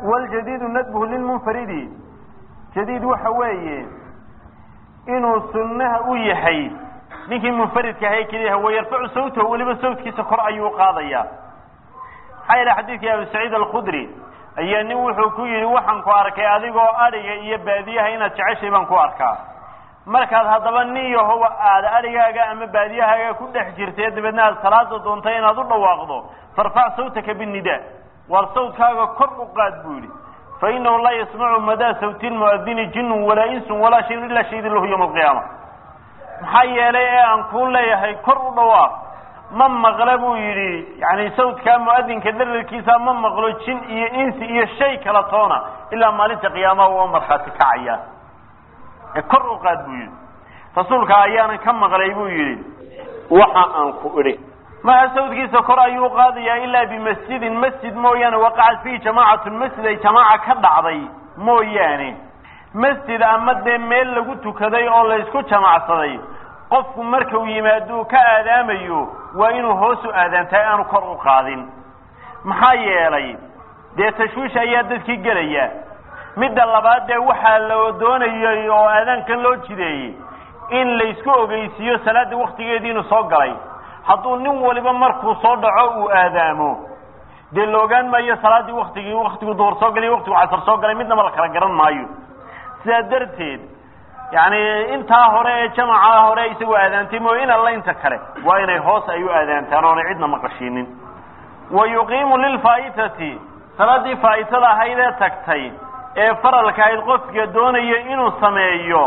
waljadiidu nadbuhu lilmunfaridi jadiid waxa weeye inuu sunnaha u yahay ninkii munfaridka ahay keliyaha wayarfacu sawtahu weliba sawtkiisa kor ayuu qaadaya maxaa yeele xadiidkii abu saciid alkhudri ayaa nin wuxuu ku yidhi waxaan ku arkay adigoo adhiga iyo baadiyaha inaad jeceshay baan ku arkaa markaad haddaba nin yahow aad adhigaaga ama baadiyahaaga ku dhex jirtay dabeedna aad salaada doontay inaad u dhawaaqdo farfac sawtaka binnidaa waar sawtkaaga kor u qaad buu yidhi fa inahu laa yasmacu madaa sawti lmuadini jinun walaa insun walaa shayun ilaa shahidin lahu yawma alqiyaama maxaa yeelay ee aan kuu leeyahay kor u dhawaaq ma maqla buu yidhi yani sawdkaa muadinka dararkiisa ma maqlo jin iyo insi iyo shay kala toona ilaa maalinta qiyaamaha waa markhaati kacaya ee kor u qaad buu yidhi rasuulka ayaanan ka maqlay buu yidhi waxa aan ku idhi maha sawdkiisa kor ayuu qaadayaa ilaa bimasjidin masjid mooyaane waqacat fihi jamaacatun masjid ay jamaaca ka dhacday mooyaane masjid ama dee meel lagu tukaday oo laysku jamacsaday qofku markau yimaaduu ka aadaamayo waa inuu hoos u aadaantahay aanu kor u qaadin maxaa yeelay dee tashwiish ayaa dadkii gelaya midda labaad dee waxaa la doonayay oo aadaankan loo jideeyey in laysku ogeysiiyo salaada waktigeedii inuu soo galay hadduu nin waliba markuu soo dhaco uu aadaamo dee la ogaan maayo salaaddii waktigii waktigu duhur soo galay waktigu casar soo galay midnaba la kala garan maayo sidaa darteed yani intaa hore ee jamaca hore isagoo aadaantay mooy in alla inta kale waa inay hoos ay u aadaantaan oonay cidna maqashiinin wa yuqiimu lilfaa'itati salaaddii faa'itada ahayd ee tagtay ee faralka ahayd qofka doonaya inuu sameeyo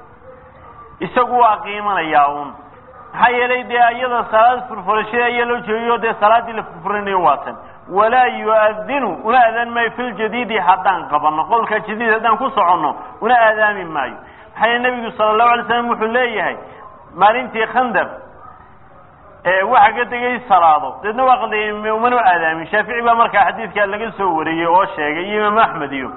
isagu waa qiimanayaa un maxaa yeelay dee iyada salaad furfurashada ayaa loo jeegiyo dee salaaddii la furfuranayo waatan walaa yu'adinu una aadaan maayo fi ljadiidi haddaan qabanno qowlka jadiid haddaan ku soconno una aadaami maayo maxaa yeele nebigu sala allahu alay slam wuxuu leeyahay maalintii khandaq waxa ka tegay salaado deedna waa qaldayay umanu aadaamin shaafici baa markaa xadiidkaa laga soo wariyey oo sheegay iyo imaam axmed iyo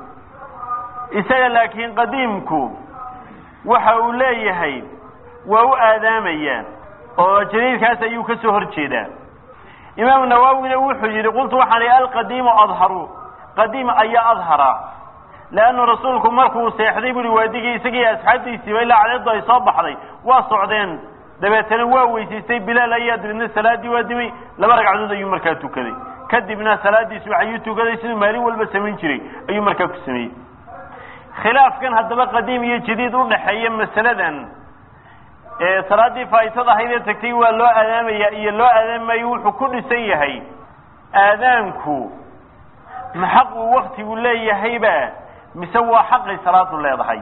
isaga laakiin qadiimku waxa uu leeyahay waa u aadaamayaa oo jadiidkaas ayuu ka soo hor jeedaa imaam nawawina wuxuu yidhi qultu waxaan ihi alqadiimu adharu qadiim ayaa adhara leannu rasuulku markuu seexday buui waadigii isagii asxaabtiisiiba ilaa cadeedu ay soo baxday waa socdeen dabeetana waa weysaystay bilaal ayaa dabeedna salaaddii waa dimay laba ragcadood ayuu markaa tukaday kadibna salaadiisi waxayuu tukaday siduu maalin walba samayn jiray ayuu markaa ku sameeyey khilaafkan haddaba qadiim iyo jadiid udhaxeeya masaladan salaaddii faa'itada ahayd ee tagtay waa loo aadaamaya iyo loo aadaamayo wuxuu ku dhisan yahay aadaanku ma xaq uu waktigu leeyahayba mise waa xaqay salaadu leedahay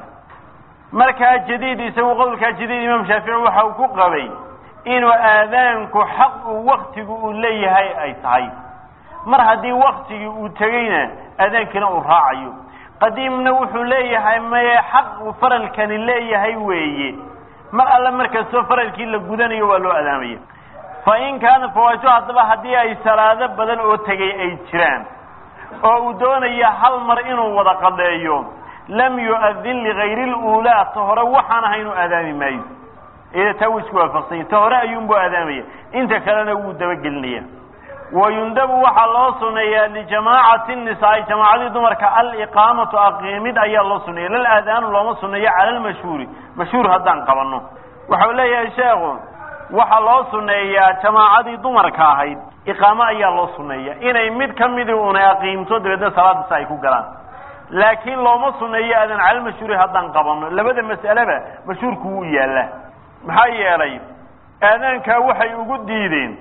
markaa jadiid isagu qowlkaa jadiid imaam shaafici waxa uu ku qabay inuu aadaanku xaq uu waktigu uu leeyahay ay tahay mar haddii waktigii uu tegeyna aadaankina uu raacayo qadiimna wuxuu leeyahay maye xaq uu faralkani leeyahay weeye mar alle markastoo faralkii la gudanayo waa loo adaamaya fa in kaana fawaajo haddaba haddii ay salaado badan oo tegay ay jiraan oo uu doonaya hal mar inuu wada qadeeyo lam yu'adin ligayri luulaa ta hore waxaan ahay inuu aadaami maayo iyada taa wuu isku waafaqsanya ta hore ayuunbuu aadaamaya inta kalena wuu dabagelinaya wayundabu waxaa loo suneeyaa lijamaacati nisaai jamaacadii dumarka aliqaamatu aqiimid ayaa loo suneeya lal aadaanu looma suneeyo cala lmashhuuri mashhuur haddaan qabanno waxau leeyahay sheekhu waxaa loo suneeyaa jamaacadii dumarka ahayd iqaamo ayaa loo suneeya inay mid ka midii una aqiimto dabeedna salaada si ay ku galaan laakiin looma suneeyo aadan cala lmashhuuri haddaan qabanno labada mas'aleba mashhuurku wuu yaallaa maxaa yeelay aadaankaa waxay ugu diideen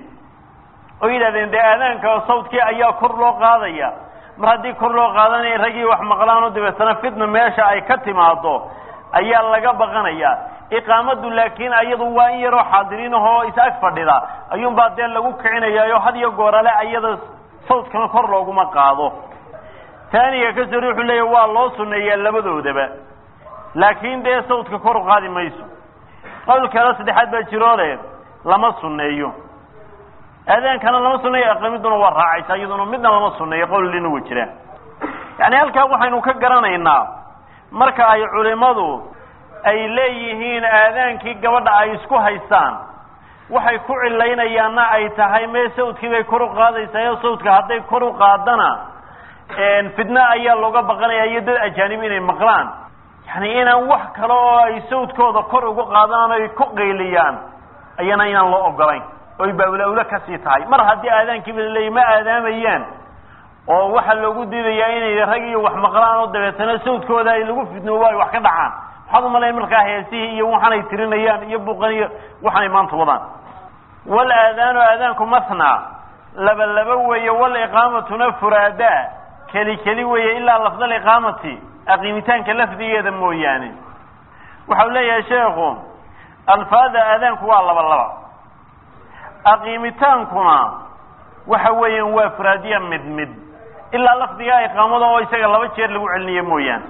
oo yidhahdeen dee aadaanka sawdkii ayaa kor loo qaadaya mar haddii kor loo qaadanaya raggii wax maqlaanoo dabeetana fitna meesha ay ka timaado ayaa laga baqanaya iqaamadu laakiin ayadu waa in yaroo xaadiriin ahoo is ag fadhida ayuunbaa dee lagu kicinayaayo had iyo goorale ayada sawdkana kor looguma qaado taaniga ka sori wuxuu leeya waa loo suneeyaa labadoodaba laakiin dee sawdka kor u qaadi mayso qowl kale saddexaad baa jiroole lama suneeyo aadaankana lama suneeyo aqamiduna waa raacaysa iyaduna midna lama suneeyo qowlina wa jiraan yani halkaa waxaynu ka garanaynaa marka ay culimadu ay leeyihiin aadaankii gabadha ay isku haystaan waxay ku cilaynayaanna ay tahay mee sawdkii bay kor u qaadaysaa sawdka hadday kor u qaadana fitna ayaa looga baqanaya iyo dad ajaanib inay maqlaan yani inaan wax kale oo ay sawdkooda kor ugu qaadaan ay ku qayliyaan ayana inaan loo ogolayn oy baawla-awle kasii tahay mar haddii aadaankiiba laleeyay ma aadaamayaan oo waxaa loogu diidayaa inay rag iyo wax maqlaan oo dabeetana sawdkooda ay lagu fidnoobo ay wax ka dhacaan waxaad umalayn markaa heesihii iyo waxaan ay tirinayaan iyo buuqan iyo waxaanay maanta wadaan wal aadaanu aadaanku mathna laba laba weeye wal iqaamatuna furaada keli keli weeye ilaa lafda aliqaamati aqiimitaanka lafdigeeda mooyaane waxau leeyahay sheekhu alfaada aadaanku waa laba laba aqiimitaankuna waxa weeyaan waa furaadiya mid mid ilaa lafdiga iqaamada oo isaga laba jeer lagu celiniyo mooyaane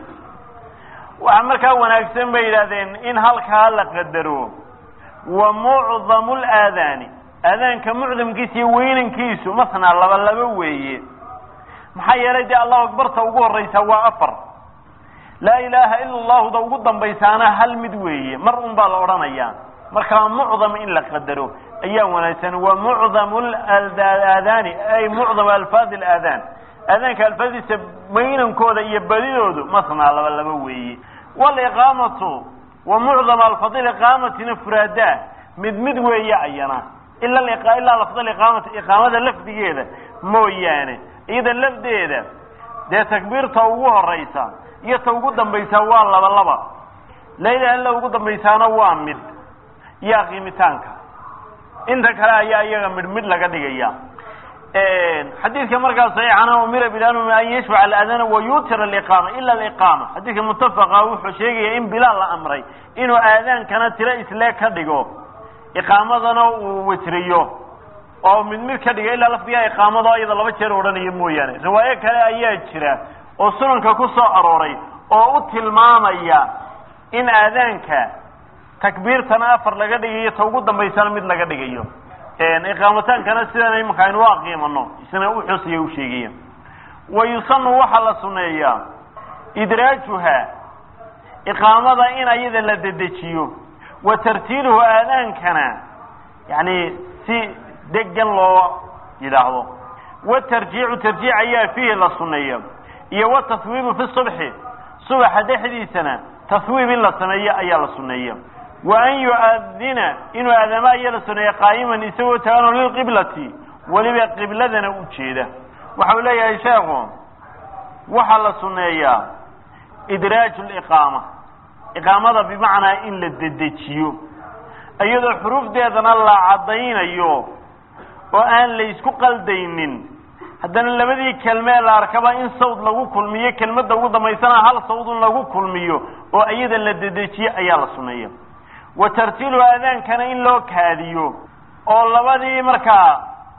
waxaa markaa wanaagsan bay yidhahdeen in halkaa la qadaro wa mucdamu laadaani aadaanka mucdamkiisa iyo weynankiisu masnaa laba laba weeye maxaa yeelay dee allahu akbarta ugu horreysaa waa afar laa ilaaha ila allahuda ugu dambaysaana hal mid weeye mar un baa la odhanayaa markaa mucdam in la qadaro ayaa wanaagsan wa mucdamu aadaani ay mucdamu alfaadi alaadaan aadaanka alfaadiisa weynankooda iyo badidoodu masnaa laba laba weeye waliqaamatu wa mucdama alfadi iqaamatina furaada mid mid weeye ayana ila ilaa lafda iqaamati iqaamada lafdigeeda mooyaane iyada lafdeeda dee takbiirta ugu horeysa iyo ta ugu dambaysaa waa laba laba la ilaha illa ugu dambaysaana waa mid iyo aqiimitaanka inta kale ayaa iyaga midh midh laga dhigaya xadiidka markaa saxiixana umira bilaal an yashfac aladana wayutira aliqaama ila aliqaama xadiidka mutafaqa wuxuu sheegaya in bilaal la amray inuu aadaankana tiro islee ka dhigo iqaamadana uu witriyo oo mid mid ka dhiga ilaa lafdigaa iqaamado iyada laba jeer odhanayo mooyaane riwaayo kale ayaa jira oo sunanka ku soo arooray oo u tilmaamaya in aadaanka takbiirtana afar laga dhigayo ta ugu dambaysana mid laga dhigayo iqaamataankana sidan imanka aynu u aqiimano isna u xusaya u sheegaya wa yusanu waxaa la suneeyaa idraajuha iqaamada in ayada la dedejiyo wa tartiiluhu aadaankana yani si degan loo yidhaahdo watarjiicu tarjiic ayaa fiihi la suneeya iyo wataswiibu fi subxi subaxa dhexdiisana taswiib in la sameeyo ayaa la suneeya wa an yu'adina inuu aadaamo ayaa la suneeya qaa'iman isagoo taganoo lilqiblati weliba qibladana u jeeda waxau leeyahay sheekhu waxaa la suneeyaa idraaju liqaama iqaamada bimacnaa in la dedejiyo iyadoo xuruufdeedana la caddaynayo oo aan la isku qaldaynin haddana labadii kelmee la arkaba in sawd lagu kulmiyo kelmadda ugu dambaysana hal sawdun lagu kulmiyo oo iyada la dedejiyo ayaa la suneeya wa tartiilu aadaankana in loo kaadiyo oo labadii markaa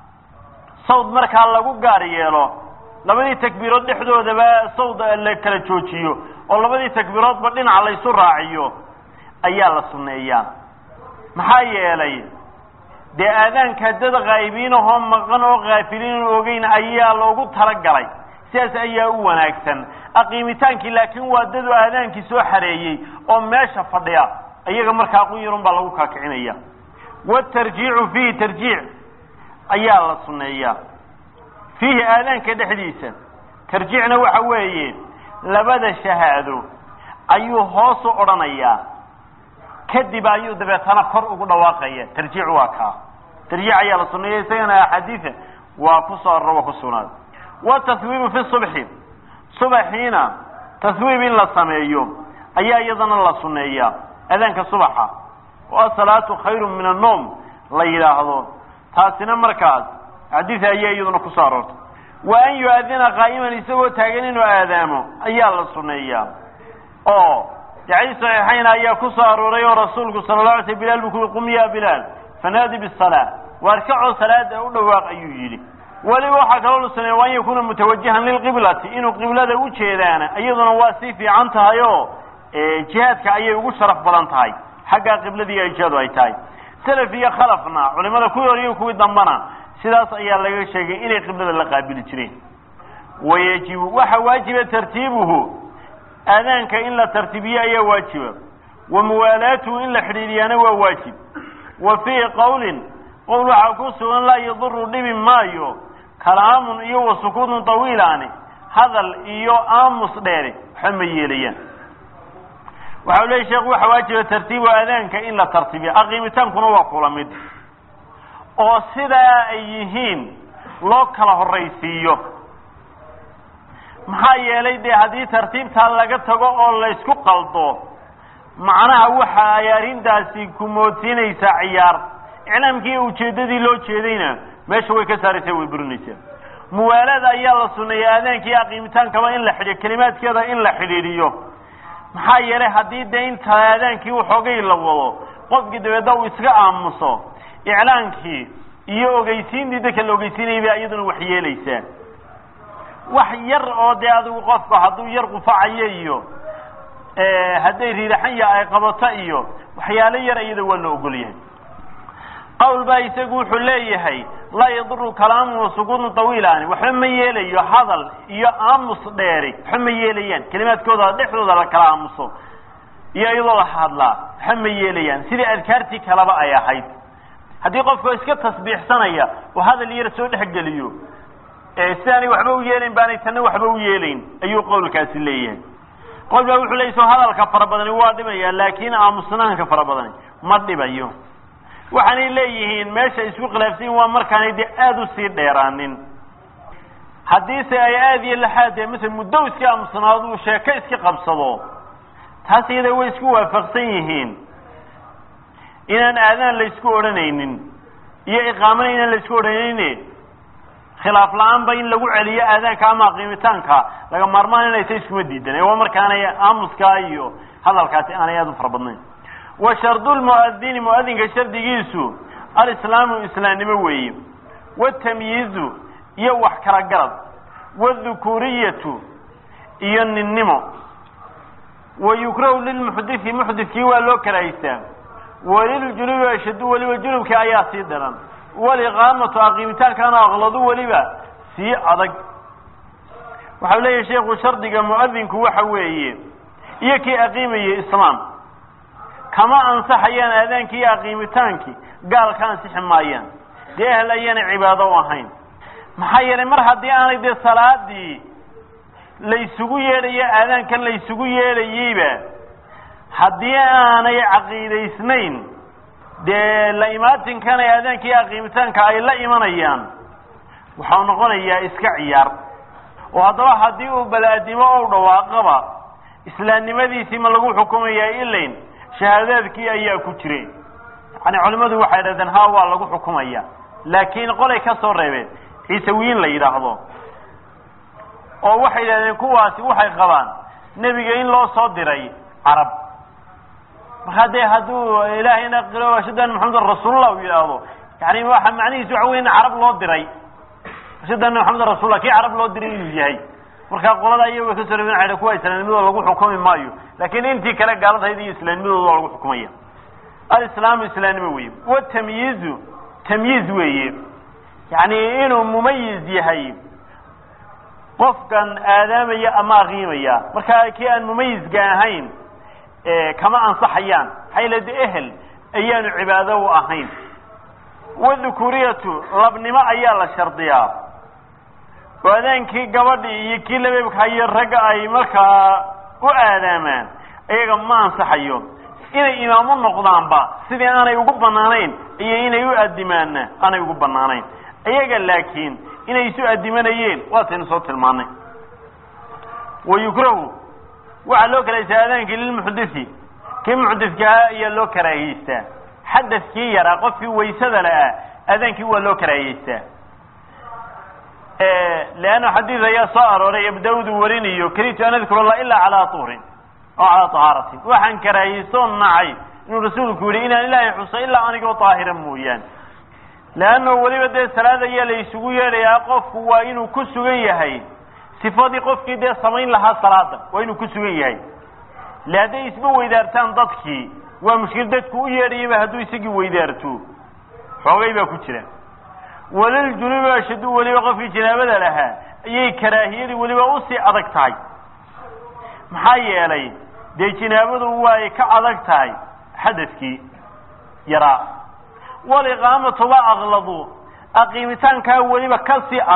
sawd markaa lagu gaar yeelo labadii takbiirood dhexdoodaba sawd la kala joojiyo oo labadii takbiiroodba dhinaca laysu raaciyo ayaa la suneeyaa maxaa yeelay dee aadaanka dad kaa'ibiinahoo maqan oo kaafiliin ogeyn ayaa loogu talagalay sidaas ayaa u wanaagsan aqiimitaankii laakiin waa dadu aadaankii soo xareeyey oo meesha fadhiya iyaga markaa qunyarun baa lagu kaakicinaya watarjiicu fiihi tarjiic ayaa la suneeyaa fiihi aadaanka dhexdiisa tarjiicna waxa weeye labada shahaado ayuu hoosu odhanayaa kadib ayuu dabeetana kor ugu dhawaaqaya tarjiic waa kaa tarjiic ayaa la suneeya isagana axaadiida waa ku soo arro waa ku sugnaaday wataswiibu fi subxi subaxiina taswiib in la sameeyo ayaa iyadana la suneeyaa aadaanka subaxa oo asalaatu khayru min annoom la yidhaahdo taasina markaas xadiida ayaa iyaduna ku soo aroortay wa an yu-adina qaa'iman isagoo taagan inuu aadaamo ayaa la suneeyaa oo dacay saxiixayn ayaa ku soo arooray oo rasuulku sala la alay sl bilaal buu kuyi qum ya bilaal fanaadi bisalaa waar kacoo salaada u dhawaaq ayuu yidhi weliba waxaa kaloo la suneeya wa an yakuuna mutawajihan lilqiblati inuu qiblada u jeedaana iyaduna waa sii fiican tahay oo jihaadka ayay ugu sharaf badan tahay xaggaa qibladii ijadu ay tahay salaf iyo khalafna culimada kuwii hor iyo kuwii dambana sidaas ayaa laga sheegay inay qiblada la qaabili jireen wayajibu waxa waajiba tartiibuhu aadaanka in la tartiibiyo ayaa waajiba wa muwaalaatuhu in la xidhiidhiyaana waa waajib wa fii qowlin qowl waxaa ku sugan laa yaduru dhibi maayo kalaamun iyo wa sukuutun tawiilaani hadal iyo aamus dheeri waxba ma yeelayaan waxa u leeyay sheekhu waxa waajiba tartiibu aadaanka in la tartiibiyo aqiimitaankuna waa kula mid oo sidaa ay yihiin loo kala horraysiiyo maxaa yeelay dee haddii tartiibtaa laga tago oo laysku qaldo macnaha waxa ay arrintaasi ku moodsiinaysaa ciyaar iclaamkii ujeeddadii loo jeedayna meesha way ka saaraysaa way burinaysaa muwaalada ayaa la suneeyey aadaankii aqiimitaankaba in la xidhiyo kelimaadkeeda in la xidhiidhiyo maxaa yeelay haddii dee inta aadaankii waxoogay la wado qofkii dabeedna uu iska aamuso iclaankii iyo ogeysiintii dadka la ogeysiinayay bay iyaduna wax yeelaysaa wax yar oo dee adigu qofku hadduu yar qufacayo iyo hadday riiraxanya ay qabato iyo waxyaalo yar iyada waa la ogol yahay qawl baa isagu wuxuu leeyahay laa yaduru kalaamu wasukuunu tawiilaani waxba ma yeelayo hadal iyo aamus dheeri waxba ma yeelayaan kelimaadkooda dhexdooda la kala aamuso iyo iyadoo la hadlaa waxba ma yeelayaan sidii adkaartii kaleba ay ahayd haddii qofku iska tasbiixsanaya oo hadal yar soo dhexgeliyo sidaanay waxba u yeelayn baanay tanna waxba u yeelayn ayuu qowlkaasi leeyahay qowl baa wuxuu leeyay soo hadalka fara badani waa dhibaya laakiin aamusnaanka fara badani ma dhibayo waxaanay leeyihiin meesha isku khilaafsan yihin waa markaanay dee aada usii dheeraanin haddiise ay aada iyo laxaad dee masala muddo iska aamusnaado uu sheeko iska qabsado taas iyada way isku waafaqsan yihiin inaan aadaan la isku odhanaynin iyo iqaamana inaan la isku odhanayne khilaaf la-aanba in lagu celiyo aadaanka ama qiimitaanka laga maarmaan inaysa iskuma diidan waa markaanay aamuskaa iyo hadalkaasi aanay aada u fara badnayn wa shardu lmuadini muadinka shardigiisu alislaamu islaamnimo weeye watamyiizu iyo wax kala garad wاdhukuriyatu iyo ninnimo wa yukrahu lilmuxdii muxdikii waa loo karahaystaa waliljunubi ashadu weliba junubka ayaa sii daran waliqaamatu aqiimitaankaana aqladu weliba sii adag waxau leeyahay sheikhu shardiga muadinku waxa weeye iyo kii aqiimayay islaam kama ansaxayaan aadaankii iyo aqiimitaankii gaal ka ansixi maayaan dee ehl ayaana cibaado u ahayn maxaa yeelay mar haddii aanay dee salaadii laysugu yeedhayo aadaankan laysugu yeedhayeyba haddii aanay caqiidaysnayn dee la imaatinkan ay aadaanka iyo aqiimitaanka ay la imanayaan waxau noqonayaa iska ciyaar oo haddaba haddii uu balaadimo ou dhawaaqaba islaamnimadiisii ma lagu xukumayaa ilayn shahaadaadkii ayaa ku jire yani culimmadu waxay dhahdeen ha waa lagu xukumaya laakiin qolay ka soo reebeen ciisawiyiin la yidhaahdo oo waxay yidhahdeen kuwaasi waxay qabaan nebiga in loo soo diray carab markaa dee hadduu ilaahayna qiro ashhadu anna maxamedan rasuulullah uu yidhaahdo yani waxa macnihiisu waxa wey in carab loo diray ashhadu anna maxamedan rasuullah kii carab loo diray inuu yahay markaa qolada iyaga kasoo reeben waxay kuwa islaamnimadooda lagu xukumi maayo laakiin intii kale gaaladahayd iyo islaamnimadooda waa lagu xukumaya alislaamu islaamnimo weye watamyiizu tamyiiz weeye yani inuu mumayiz yahay qofkan aadaamaya ama aqiimaya markaa kii aan mumayizka ahayn kama ansaxayaan maxaa yale de ehel ayaanu cibaado u ahayn wadhukuriyatu labnimo ayaa la shardiyaa oo adaankii gabadhii iyo kii labeebka iyo ragga ay markaa u aadaamaan iyaga ma ansaxayo inay imaamu noqdaanba sidii aanay ugu banaanayn iyo inay u adimaanna aanay ugu banaanayn iyaga laakiin inay isu adimanayeen waataynu soo tilmaanay wa yukrahu waxaa loo karahaystaa aadaankii lilmuxdisi kii muxdiskahaa ayaa loo karaahiyeystaa xadaskii yaraa qofkii waysada la-ah aadaankii waa loo karaahiyeystaa leanna xadiid ayaa soo arooray abu daawud uu warinayo karitu an adkur allah ilaa calaa tuhrin oo calaa tahaaratin waxaan karaahiyeystooo nacay inuu rasuulku yihi inaan ilaahay xuso ilaa anigoo daahira mooyaan leanno weliba dee salaad ayaa la isugu yeedhayaa qofku waa inuu ku sugan yahay sifadii qofkii dee samayn lahaa salaada waa inuu ku sugan yahay le hadday isba weydaartaan dadkii waa mushkil dadku u yeedhayaba hadduu isagii weydaarto xoogay baa ku jira waliljunubi ashadu weliba qofkii janaabada lahaa ayay karaahiyadii weliba usii adag tahay maxaa yeelay dee jinaabadu way ka adag tahay xadadkii yaraa waliqaamatuba aqladu aqiimitaankaa weliba kasii adag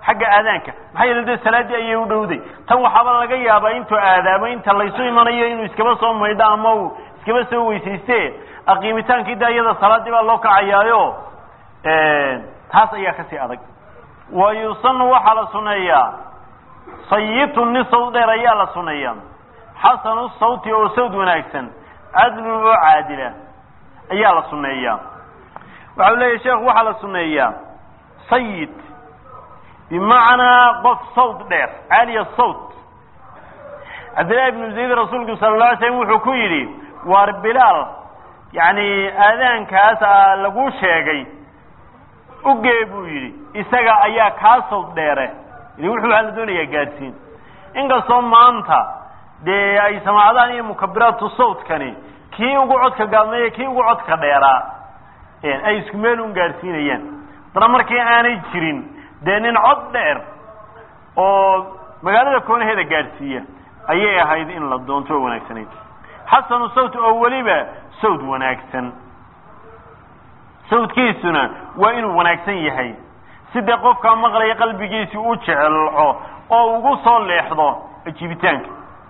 xagga aadaanka maxaa yeele dee salaaddii ayay u dhowday tan waxaaba laga yaabaa intuu aadaamo inta laysu imanayo inuu iskaba soo maydho ama uu iskaba soo weysayste aqiimitaankii da iyada salaaddii baa loo kacayaayo taas ayaa kasii adag wa yusanu waxaa la suneeyaa sayitun nin sawd dheer ayaa la suneeyaa xasanu sawti oo sawd wanaagsan cadlun oo caadila ayaa la suneeyaa waxau leeyahy sheekhu waxaa la suneeyaa sayid bimacnaa qof sawd dheer caaliya sawt cabdillahi ibnu zayd rasuulku sala la alay slam wuxuu ku yidhi waar bilaal yacni aadaankaas a lagu sheegay ugee buu yidhi isaga ayaa kaa sawd dheere ili wuxuu waxaa la doonayaa gaadhsiin inkastoo maanta dee ay samaacadahan iyo mukabiraatu sawtkani kii ugu codka gaadmeeya kii ugu codka dheeraa ay isku meel un gaadhsiinayaan haddana markii aanay jirin dee nin cod dheer oo magaalada koonaheeda gaadhsiiya ayay ahayd in la doonto oo wanaagsanayd xasanu sawt oo weliba sawd wanaagsan sawdkiisuna waa inuu wanaagsan yahay sidee qofkaa maqlaya qalbigiisii u jecelco oo ugu soo leexdo ajiibitaanka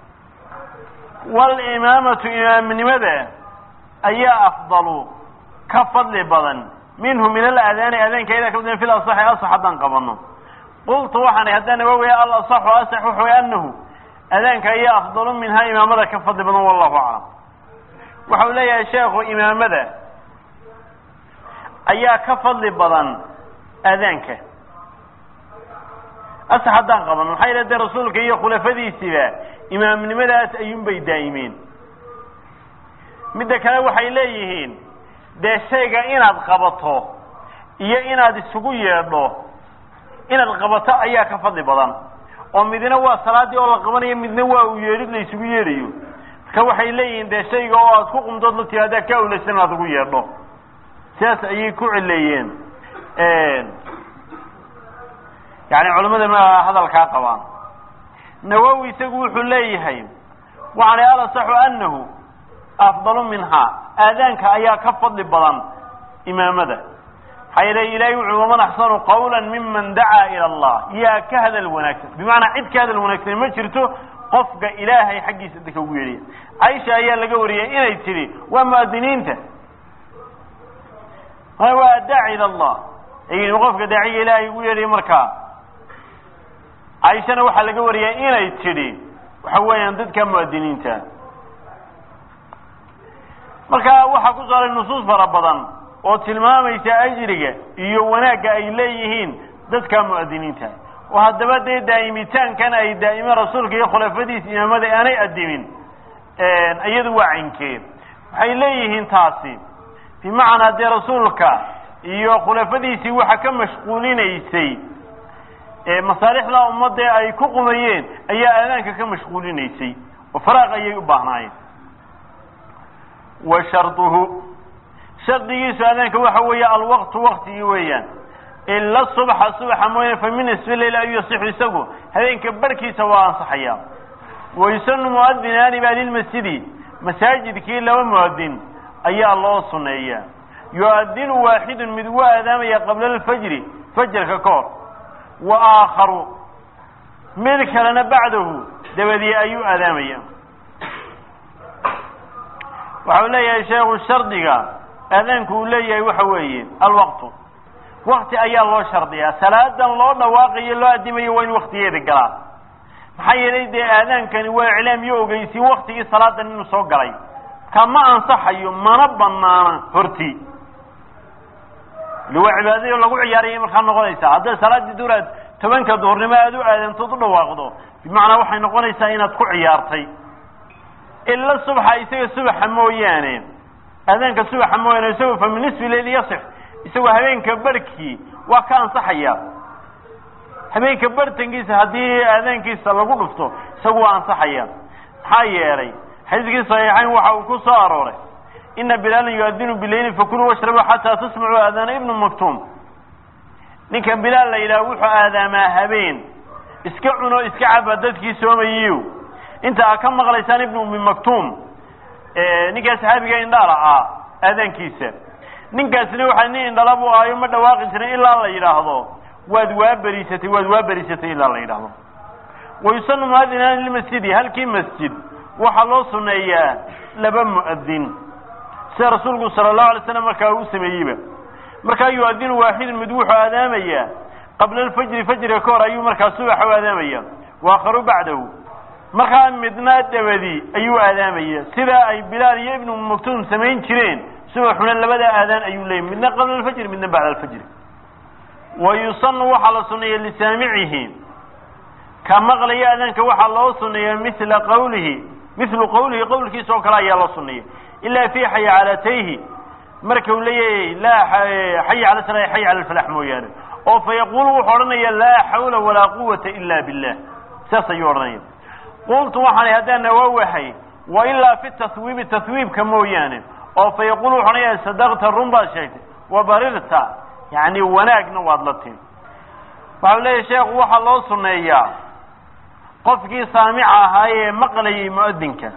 walimaamatu imaamnimada ayaa afdalu ka fadli badan minhu min aladaani aadaanka idaa ka badan fil asaxi asax haddaan qabano qultu waxaan haddaan awowaya alasaxu asax wuxuu anahu adaanka ayaa afdalu minhaa imaamada ka fadli badan wallahu aclam waxau leeyahay sheekhu imaamada ayaa ka fadli badan aadaanka asax haddaan qaban maxaa yidha dee rasuulka iyo khulafadiisiba imaamnimadaas ayuunbay daa'imeen midda kale waxay leeyihiin dee shayga inaad qabato iyo inaad isugu yeedho inaad qabato ayaa ka fadli badan oo midna waa salaaddii oo la qabanayo midna waa uu yeedhid la isugu yeedhayo marka waxay leeyihiin dee shayga oo aad ku qumdood la tihaadaa ka awlaysan inaad ugu yeedho sidaas ayay ku cileeyeen yani culamada ma hadalkaa qabaan nawowi isagu wuxuu leeyahay waxaana alasaxu anahu afdalu minhaa aadaanka ayaa ka fadli badan imaamada maxaa yeele ilahay wuxuu waman axsanu qawla miman dacaa ila allah yaa ka hadal wanaagsan bimacnaa cid ka hadal wanaagsan ma jirto qofka ilaahay xaggiisa dadka ugu yeedhaya caisha ayaa laga wariyay inay tidhi waa muadiniinta waa daaci ila allah ay qofka daaciga ilaahay ugu yeedhaya markaa caaishana waxaa laga wariyay inay tidhi waxa weeyaan dadka muadiniinta marka waxaa ku saaray nusuus fara badan oo tilmaamaysa ajriga iyo wanaagga ay leeyihiin dadka muadiniinta oo haddaba dee daa'imitaankan ay daa'imeen rasuulka iyo khulafadiisa imaamada aanay adimin iyadu waa caynkeed waxay leeyihiin taasi bimacnaa dee rasuulka iyo khulafadiisii waxa ka mashquulinaysay masaalixda ummadda ay ku qumayeen ayaa aadaanka ka mashquulinaysay oo faraaq ayay u baahnaayeen wa sharduhu shardigiisu aadaanka waxa weeye alwaqtu waktigii weeyaan ila subxa subaxa mooyane fa min nisfi leyl ayuu yasixu isagu habeenka barhkiisa waa ansaxaya wayusanu muadinaani baa lilmasjidi masaajidkii laba muadin ayaa loo suneeyaa yu-adinu waaxidun mid waa aadaamaya qabla alfajri fajarka ka hor wa aakharu mid kalena bacdahu dabadii ayuu aadaamaya waxau leeyahay sheekhu shardiga aadaanku uu leeyahay waxa weeye alwaqtu wakti ayaa loo shardiyaa salaadan loo dhawaaqayo loo adimayo waa in waktigeeda galaa maxaa yeelay dee aadaankani waa iclaam iyo ogeysi waktigii salaadan inuu soo galay ka ma ansaxayo mana banaana hortii waa cibaadadii lagu ciyaarayay markaa noqonaysaa hadday salaaddii duraad tobanka duhurnimo aad u aadantood u dhawaaqdo bimacnaa waxay noqonaysaa inaad ku ciyaartay ila subxa isaga subaxa mooyaane aadaanka subaxa mooyaane isagu fa min nisfi leyl yasix isagoo habeenka barhkii waa ka ansaxaya habeenka bartankiisa haddii aadaankiisa lagu dhufto isagu waa ansaxaya maxaa yeelay xadiiskii saxiixayn waxa uu ku soo arooray ina bilaalan yuadinu bileyli fakuluu washrabuu xataa tasmacuu aadaana ibnu maktuum ninka bilaal la yidhaha wuxuu aadaamaa habeen iska cuno iska caba dadkii soomayiyo inta aad ka maqlaysaan ibnu ummi maktuum ninkaa saxaabiga indhaala ah aadaankiisa ninkaasina waxaa nin indhala buu ahayo ma dhawaaqi jirin ilaa la yidhaahdo waad waa beriisatay waad waa beriisatay ilaa la yidhaahdo wayusanu muadinaani limasjidi halkii masjid waxaa loo suneeyaa laba mu'adin sida rasuulku sala allahu alay slam markaa uu sameeyeyba markaa yu-adinu waaxidun mid wuxuu aadaamaya qabla alfajri fajriga ka hor ayuu markaa subaxa u aadaamaya waakharu bacdahu markaa midna dabadi ayuu aadaamaya sida ay bilaal iyo ibnu maktuum samayn jireen subaxuna labada aadaan ayuu leeyay midna qabla alfajri midna bacda alfajri wa yusanu waxaa la suneeya lisaamicihi ka maqlaya aadaanka waxaa loo suneeya mila qawlihi milu qawlihi qowlkiisa oo kale ayaa loo suneeya ilaa fi xaycalatayhi marka uu leeyahay laa xay cala sala xay cala alfalax mooyaane oo fa yaqulu wuxuu odhanaya laa xawla walaa quwata ila billah saas ayuu odhanaya qultu waxaan haddaan nawaawahay wa ilaa fi tahwiibi tahwiibka mooyaane oo fa yaqulu wuxu odhanaya sadaqta run baad sheegtay wa barirta yani wanaagna waad la timi waxau leeyahy sheekhu waxaa loo suneeyaa qofkii saamica ahaa ee maqlayay mu'adinka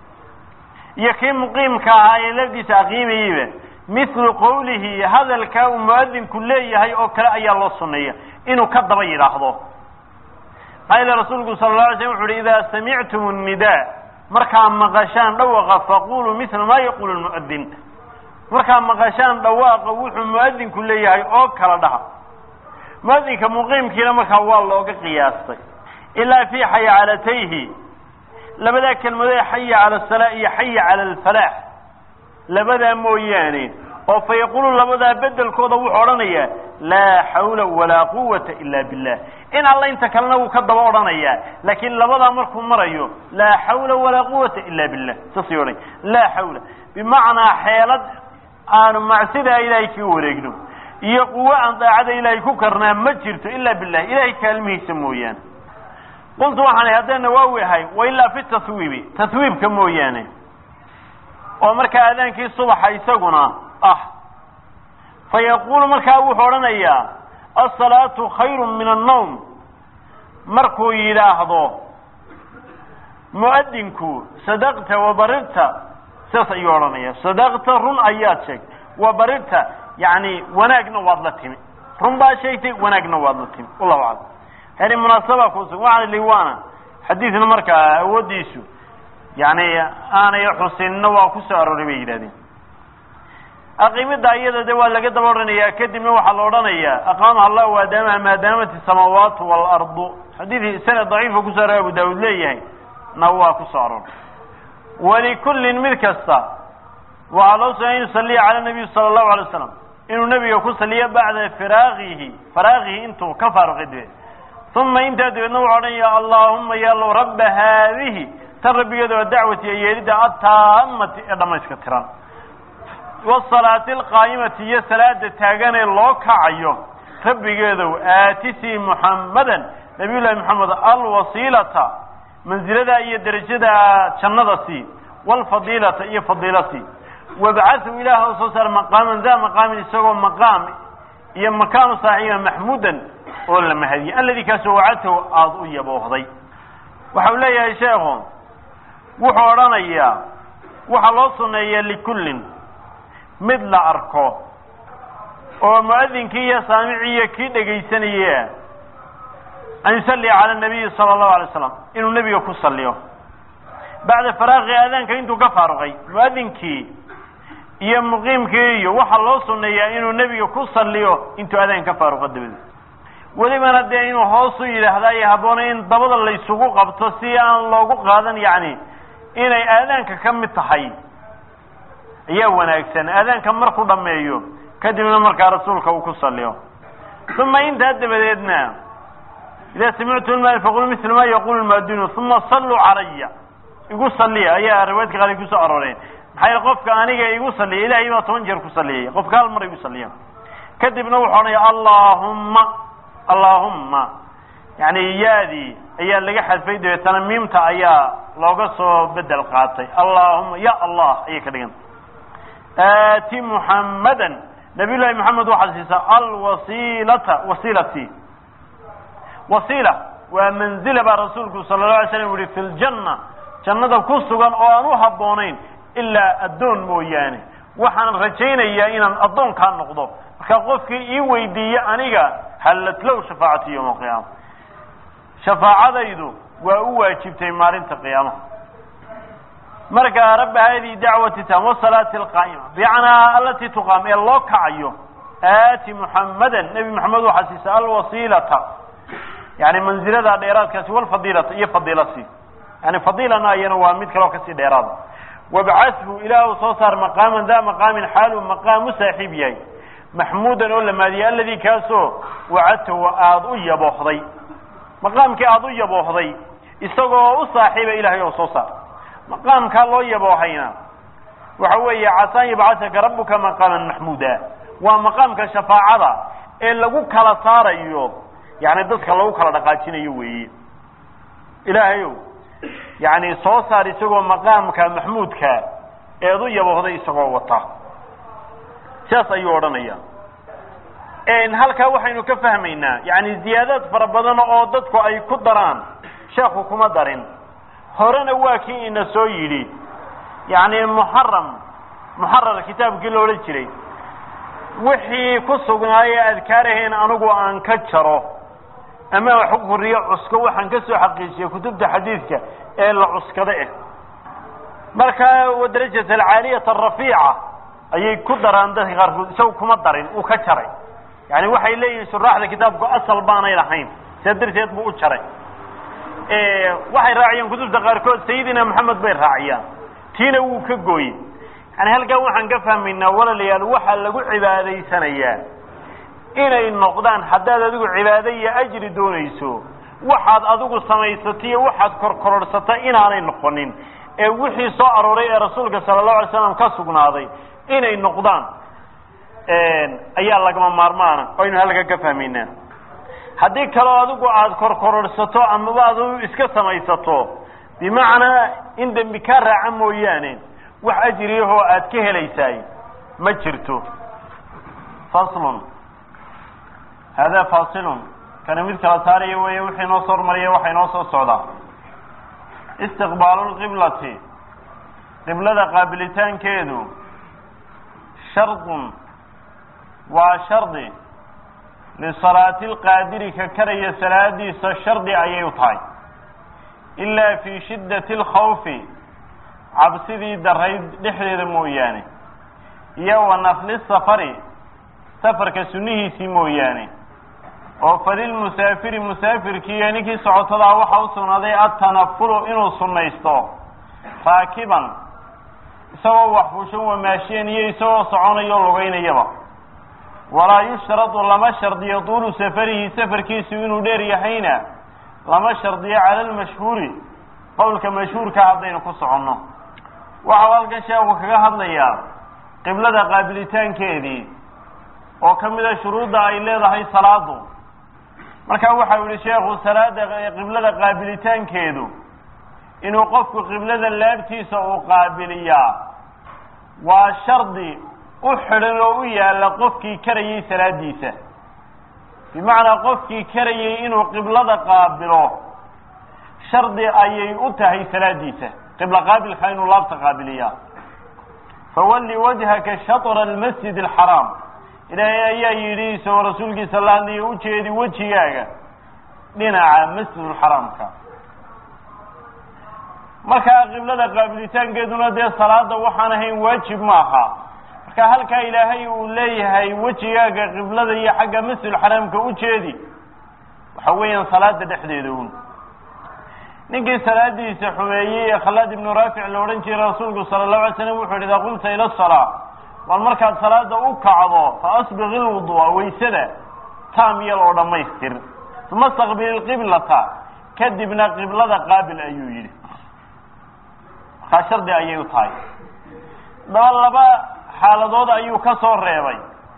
iyo kii muqiimka ahaa ee lafdiisa aqiimayeyba mithlu qawlihi hadalkaa uu mu'adinku leeyahay oo kale ayaa loo suneeya inuu ka daba yidhaahdo maxaa yeele rasuulku sala la alay slam wuxu uhi idaa samictum nnidaa markaa maqashaan dhawaqa faquluu mithla maa yaqulu lmu'adin markaa maqashaan dhawaaqa wuxuu mu'adinku leeyahay oo kala dhaha mu'adinka muqiimkiina markaa waa looga qiyaastay ilaa fi xaycalatayhi labadaa kelmadoe xaya cala asalaa iyo xaya cala alfalaax labadaa mooyaane oo fa yaqulu labadaa bedelkooda wuxuu odhanayaa laa xawla walaa quwata ila billah in alla inta kalena wuu ka daba odhanayaa laakiin labadaa markuu marayo laa xawla walaa quwata ila billah saasay odhanaya laa xawla bimacnaa xeelad aanu macsidaa ilaahay kaga wareegno iyo quwo aan daacada ilaahay ku karnaa ma jirto ila billah ilahay kaalmihiisa mooyaane qultu waxaan haddaan nawaawi ahay wa ilaa fi tahwiibi tahwiibka mooyaane oo markaa aadaankii subaxa isaguna ah fa yaqulu markaa wuxuu odhanayaa asalaatu khayru min annawm markuu yidhaahdo mu'adinku sadaqta wa barirta sidaas ayuu odhanaya sadaqta run ayaad sheegtay wa barirta yani wanaagna waad la timi run baad sheegtay wanaagna waad la timi wallahu aclam yani munaasaba kusugan waxaan liwaana xadiidna markaa awooddiisu yani aanay xusinna waa ku soo arooray bay yidhahdeen aqiimida iyada de waa laga daba odhanayaa kadibna waxaa la odhanayaa aqaamaha allah waadaamaha maadaamat isamaawaatu waalardu xadiidii sanad daciifa kusoo aroray abu daawud leeyahay na waa ku soo arooray walikullin mid kasta waxaa loo sugay an yusaliya cala nabiy sala allahu alay waslam inuu nebiga ku saliyo bacda firaaqihi faraaqihi intuu ka faaruqay dabeed uma intaa dabeedna wuxu odhanaya allaahuma yaalow rabba haadihi tan rabbigeeda waa dacwati iyo yeelidda ataamati ee dhamayska tiran wasalaati alqaa'imati iyo salaada taaganee loo kacayo rabbigeedow aatisii muxammadan nabiy llahi moxamed alwasiilata mansilada iyo derajada jannada sii waalfadiilata iyo fadiila sii wabcahu ilaah u soo saar maqaaman daa maqaamin isagoo maqaam iyo makaanu saaxiiba maxmuudan oo la mahadiyey alladii kaasoo wacadtahu aada u yaboohday waxau leeyahay sheekhu wuxuu odhanayaa waxaa loo suneeyaa likullin mid la arko oo mu'adinkii iyo saamicii iyo kii dhegaysanaya an yusalliya cala nabiyi sala allahu alay slam inuu nebiga ku saliyo bacda faraaqi aadaanka intuu ka faaruqay mu'adinkii iyo muqiimkii iyo waxaa loo suneeyaa inuu nebiga ku saliyo intuu aadaanka ka faaruqo dabadeed welibana dee inuu hoosu yidhaahda ay habboonay in dabada laysugu qabto si aan loogu qaadan yacni inay aadaanka ka mid tahay ayaa wanaagsan aadaanka markuu dhammeeyo kadibna markaa rasuulka uu ku saliyo uma intaa dabadeedna idaa samictu lmaali faqulu mila ma yaqulu lmaadinu uma salluu calaya igu saliya ayaa riwaayadka qaar kusoo arooreen maxaa yele qofka aniga igu saliya ilahay baa toban jeer ku saliyaya qofka hal mar igu saliya kadibna wuxuu odhanaya allahumma allahumma yani yaadii ayaa laga xadfay dabeetana miimta ayaa looga soo bedel qaatay allahuma ya allah ayay ka dhigan aati muxammadan nabiy llahi moxamed waxaad siisaa alwasiilata wasiilati wasiila waa manzila baa rasuulku sala la alay slam yihi fi ljanna jannada ku sugan oo aan u habboonayn ilaa addoon mooyaane waxaan rajaynayaa inaan addoonkaa noqdo marka qofkii ii weydiiye aniga xallat low shafaacati yowma alqiyaama shafaacadaydu waa u waajibtay maalinta qiyaamaha marka rabbi hadihi dacwati tam wasalaati alqaa'ima bimacnaa alatii tuqaam ee loo kacayo aati muxammadan nebi maxamed waxaa siisa alwasiilata yani manzilada dheeraadkaasi walfadiilata iyo fadiilasi yani fadiilana iyana waa mid kaleo kasii dheeraada wabcathu ilaahu soo saar maqaaman daa maqaamin xaalu maqaamu saaxiib yahay maxmuudan oo la maadiyey alladii kaasoo wacadtahu aada u yaboohday maqaamkii aada u yaboohday isagoo u saaxiiba ilaahay oo soo saar maqaamkaa loo yaboohayna waxa weeye casaan yabcasaka rabbuka maqaaman maxmuuda waa maqaamka shafaacada ee lagu kala saarayo yani dadka lagu kala dhaqaajinayo weeye ilaahayow yani soo saar isagoo maqaamka maxmuudka eed u yaboohday isagoo wata sidaas ayuu odhanaya halkaa waxaynu ka fahmaynaa yani ziyaadaad fara badan oo dadku ay ku daraan sheekhu kuma darin horena waa kii ina soo yidhi yani muxaram muxarar kitaabkii la odhan jiray wixii ku sugnaaye adkaarahayn anigu aan ka jaro ama wax ku horiyo cusko waxaan ka soo xaqiijiyay kutubta xadiidka ee la cuskada ah marka wadarajat alcaaliyata arafiica ayay ku daraan dadka qaarkood isaga kuma darin uu ka jaray yani waxay leeyihin shuraaxda kitaabku asal baanay lahayn sidaa darteed buu u jaray waxay raaciyaan kutubta qaarkood sayidina maxamed bay raaciyaan tiina wuu ka gooyey yani halkaa waxaan ka fahmaynaa walaalayaal waxaa lagu cibaadaysanayaa inay noqdaan haddaad adigu cibaado iyo ajri doonayso waxaad adigu samaysatay iyo waxaad korkororhsata inaanay noqonin ee wixii soo arooray ee rasuulka sala allahu alay slam ka sugnaaday inay noqdaan ayaa lagama maarmaana aynu halkaa ka fahmaynaa haddii kaloo adigu aada korkororhsato amaba adigu iska samaysato bimacnaa in dembi kaa raaca mooyaane wax ajriyahoo aad ka helaysaay ma jirto faslun hada fasilun kani mid kala saaraya weeye wixii noo soo hormariya waxay noo soo socdaa istiqbaalu lqiblati qiblada qaabilitaankeedu shardun waa shardi lisalaati lqaadiri ka karaya salaadiisa shardi ayay u tahay ilaa fii shiddati alkhawfi cabsidii darayd dhexdeeda mooyaane iyo wa nafli safari safarka sunnihiisii mooyaane oo falilmusaafiri musaafirkiiyo ninkii socotadaa waxa u sugnaaday atanafulu inuu sunnaysto raakiban isagoo wax fuushan wamaashiyan iyo isagoo soconayo lugaynayaba walaa yushradu lama shardiyo duulu safarihi safarkiisu inuu dheer yahayna lama shardiyo cala almashhuuri qowlka mashhuurka haddaynu ku soconno waxau halkan sheeku kaga hadlayaa qiblada qaabilitaankeedii oo ka mida shuruudda ay leedahay salaadu marka waxau yihi sheekhu salaada qiblada qaabilitaankeedu inuu qofku qiblada laabtiisa uu qaabiliyaa waa shardi u xidhan oo u yaalla qofkii karayay salaadiisa bimacnaa qofkii karayay inuu qiblada qaabilo shardi ayay u tahay salaadiisa qibla qaabilka inuu laabta qaabiliyaa fawalli wajhaka shatra almasjid alxaraam ilaahay ayaa yidhi isagoo rasuulkiisa la hadlaya ujeedi wejigaaga dhinaca masjidulxaraamka markaa qiblada qaabilitaankeeduna dee salaada waxaan ahayn waajib maaha marka halkaa ilaahay uu leeyahay wejigaaga qiblada iyo xagga masjidulxaraamka ujeedi waxa weeyaan salaada dhexdeeda un ninkii salaadiisa xumeeyey ee khalaad ibnu raafic la odhan jiray rasuulku sala allahu alay slam wuxu yidhi idaa qumta ila asalaa bal markaad salaada u kacdo fa asbiq ilwudua waysada taam yal oo dhammaystir uma staqbil ilqiblata kadibna qiblada qaabil ayuu yidhi markaa shardi ayay u tahay daba laba xaaladood ayuu ka soo reebay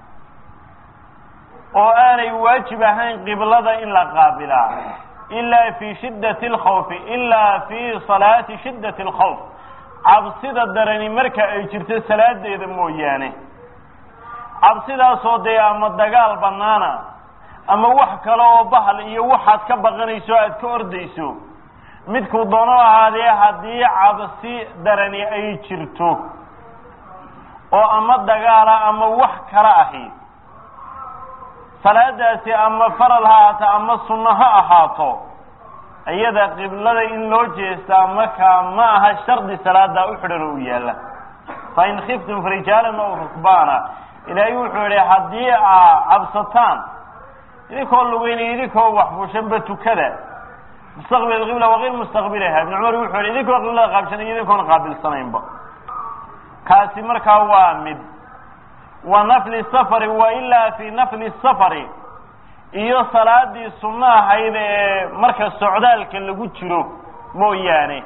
oo aanay waajib ahayn qiblada in la qaabilaa ilaa fi shiddati alkhawfi ilaa fi salaati shiddati alkhawf cabsida darani marka ay jirto salaadeeda mooyaane cabsidaasoo dee ama dagaal banaana ama wax kale oo bahal iyo waxaad ka baqanayso aad ka ordayso midkuu doono ahaadee haddii cabsi darani ay jirto oo ama dagaala ama wax kale ahi salaadaasi ama faral ha ahaato ama sunno ha ahaato iyada qiblada in loo jeestaa markaa ma aha shardi salaada u xidhan oo u yaalla fa in khiftum farijaalan aw rukbaana ilaahay wuxuu yihi haddii aa cabsataan idinkoo lugeynaya idinkoo waxfushanba tukada mustaqbil qibla waqil mustaqbilaha ibn cumar wuxuu yihi idinkoo qiblada qaabshanay idinkoona qaabilsanaynba kaasi markaa waa mid wa nafli safari wa ilaa fi nafli safari iyo salaadii sunno ahayd ee marka socdaalka lagu jiro mooyaane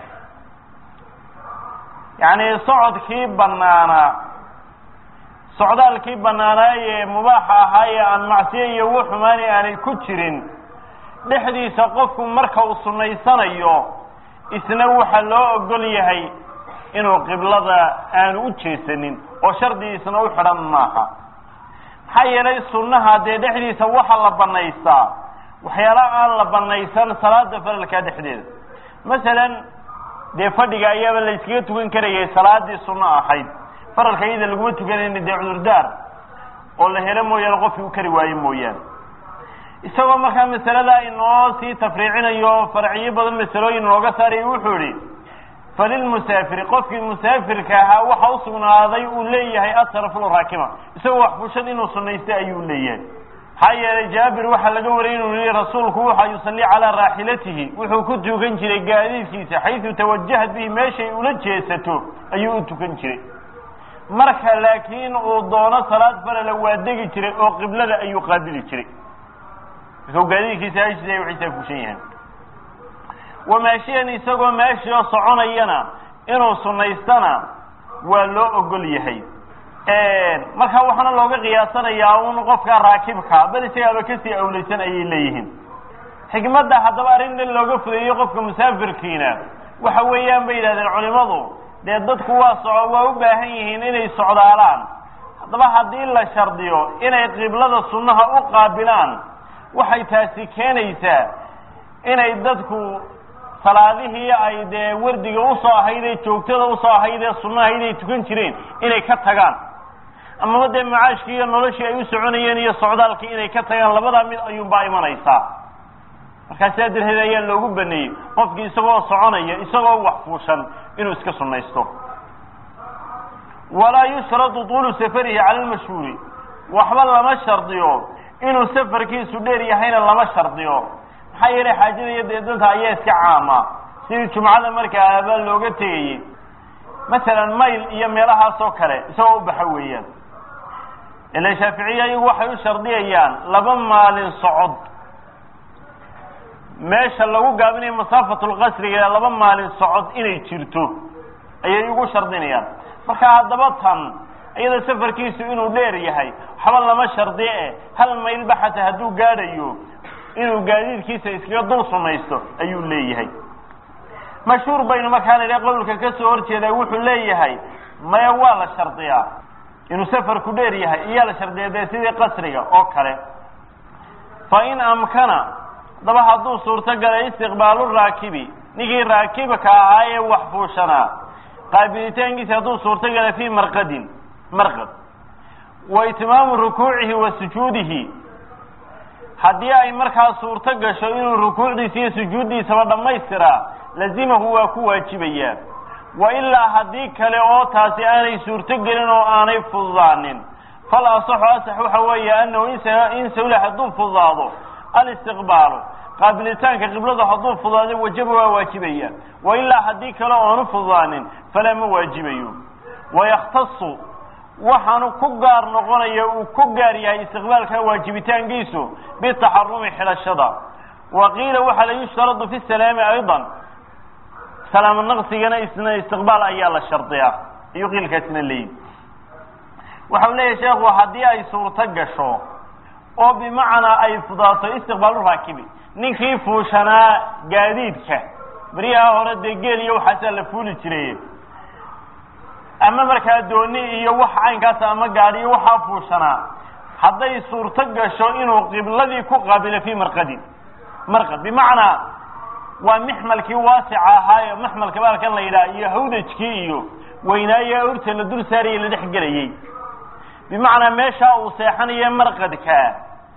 yacni socodkii banaanaa socdaalkii banaanaayee mubaaxa ahaa ee aan macsiyo iyo wu xumaani aanay ku jirin dhexdiisa qofku marka uu sunaysanayo isna waxaa loo ogol yahay inuu qiblada aanu u jeesanin oo shardigiisna u xidhan maaha maxaa yeelay sunnaha dee dhexdiisa waxa la banaystaa waxyaala aan la banaysan salaada faralkaa dhexdeeda masalan dee fadhiga ayaaba la yskaga tukan karayay salaadii sunno ahayd faralka iyada laguma tukanayna dee cudurdaar oo la helo mooyaane qofkii u kari waayo mooyaane isagoo markaa masalada inoo sii tafriicinayo farciyo badan masalooyin nooga saaraya wuxuu yihi falilmusaafiri qofkii musaafirka ahaa waxa usugnaaday uu leeyahay ataraful raakima isagoo waxfushad inuu sunaystay ayuu leeyahay maxaa yeelay jaabir waxaa laga wariyay inuu yihi rasuulku waxa yusalli calaa raaxilatihi wuxuu ku tukan jiray gaadiidkiisa xaysu tawajahat bihi meeshay ula jeesato ayuu u tukan jiray marka laakiin uu doono salaad farala waa degi jiray oo qiblada ayuu qaabili jiray markau gaadiidkiisa hashisa waxaysaa fushan yahaan wamaashiyan isagoo meeshio soconayana inuu sunaystana waa loo ogol yahay markaa waxaana looga qiyaasanayaa un qofka raakibka bal isagaaba kasii awlaysan ayay leeyihiin xikmadda haddaba arrintan looga fudeeyo qofka musaafirkiina waxa weeyaan bay yidhahdeen culimadu dee dadku waa soco waa u baahan yihiin inay socdaalaan haddaba haddii la shardiyo inay qiblada sunnaha u qaabilaan waxay taasi keenaysaa inay dadku salaadihii ay dee wardiga usoo ahayd ee joogtada usoo ahayd ee sunnahayd ay tukan jireen inay ka tagaan amaba dee macaashkii iyo noloshii ay u soconayeen iyo socdaalkii inay ka tagaan labadaa mid ayuunbaa imanaysaa markaa sidaa darteed ayaa loogu baneeyey qofkii isagoo soconaya isagoo wax fuushan inuu iska sunnaysto walaa yushradu tuulu safarihi cala lmashhuuri waxba lama shardiyo inuu safarkiisu dheer yahayna lama shardiyo maxaa yeelay xaajada iyo dee danta ayaa iska caama sidii jumcada markaaba looga tegayey masalan mayl iyo meelahaas oo kale isagoo u baxa weeyaan ila shaaficiya iyagu waxay u shardiyayaan laba maalin socod meesha lagu gaabinayo masaafatulqasriga laba maalin socod inay jirto ayay ugu shardinayaan marka haddaba tan iyada safarkiisu inuu dheer yahay waxba lama shardiye eh hal maylba xataa hadduu gaadhayo inuu gaadiidkiisa iskaga dul sumaysto ayuu leeyahay mashhuur baynu markaan idha qowlka ka soo horjeeda wuxuu leeyahay maya waa la shardiyaa inuu safarku dheer yahay iyaa la shardiya dee sidii qasriga oo kale fa in amkana haddaba hadduu suurto galay istiqbaalu raakibi ninkii raakibka ahaa ee wax fuushanaa qaabilitaankiisa hadduu suurto galay fii marqadin marqad wa itmaamu rukuucihi wa sujuudihi haddii ay markaa suurto gasho inuu rukuucdiisa iyo sujuuddiisaba dhammaystiraa lazimahu waa ku waajibayaa wa ilaa haddii kale oo taasi aanay suurto gelin oo aanay fududaanin fal asaxu asax waxa weeye annahu in sawla hadduu fududaado alistiqbaalu qaabilitaanka qibladu hadduu fududaado wajaba waa waajibaya wa ilaa haddii kale oonu fududaanin falaa ma waajibayo wayakhtasu waxaanu ku gaar noqonaya uu ku gaar yahay istiqbaalka waajibitaankiisu bitaxarumi xidhashada wa qiila waxaa la yushtaradu fi salaami aydan salaamo naqsigana isna istiqbaal ayaa la shardiyaa ayuu qiilkaasna leeyihi waxau leeyahay sheekhu haddii ay suurto gasho oo bimacnaa ay fudaato istiqbaalu raakibi ninkii fuushanaa gaadiidka beryaha hore dee geel iyo waxaasaa la fuuli jiray ama markaa dooni iyo wax caynkaas ama gaadhiyo waxaa fuushanaa hadday suurto gasho inuu qibladii ku qaabilo fii marqadin marqad bimacnaa waa mixmalkii waasica ahaayo maxmalka baalkan la yidhaha iyo hawdajkii iyo weynaayo urta la dul saaraya la dhex gelayey bimacnaa meeshaa uu seexanayo marqadkaa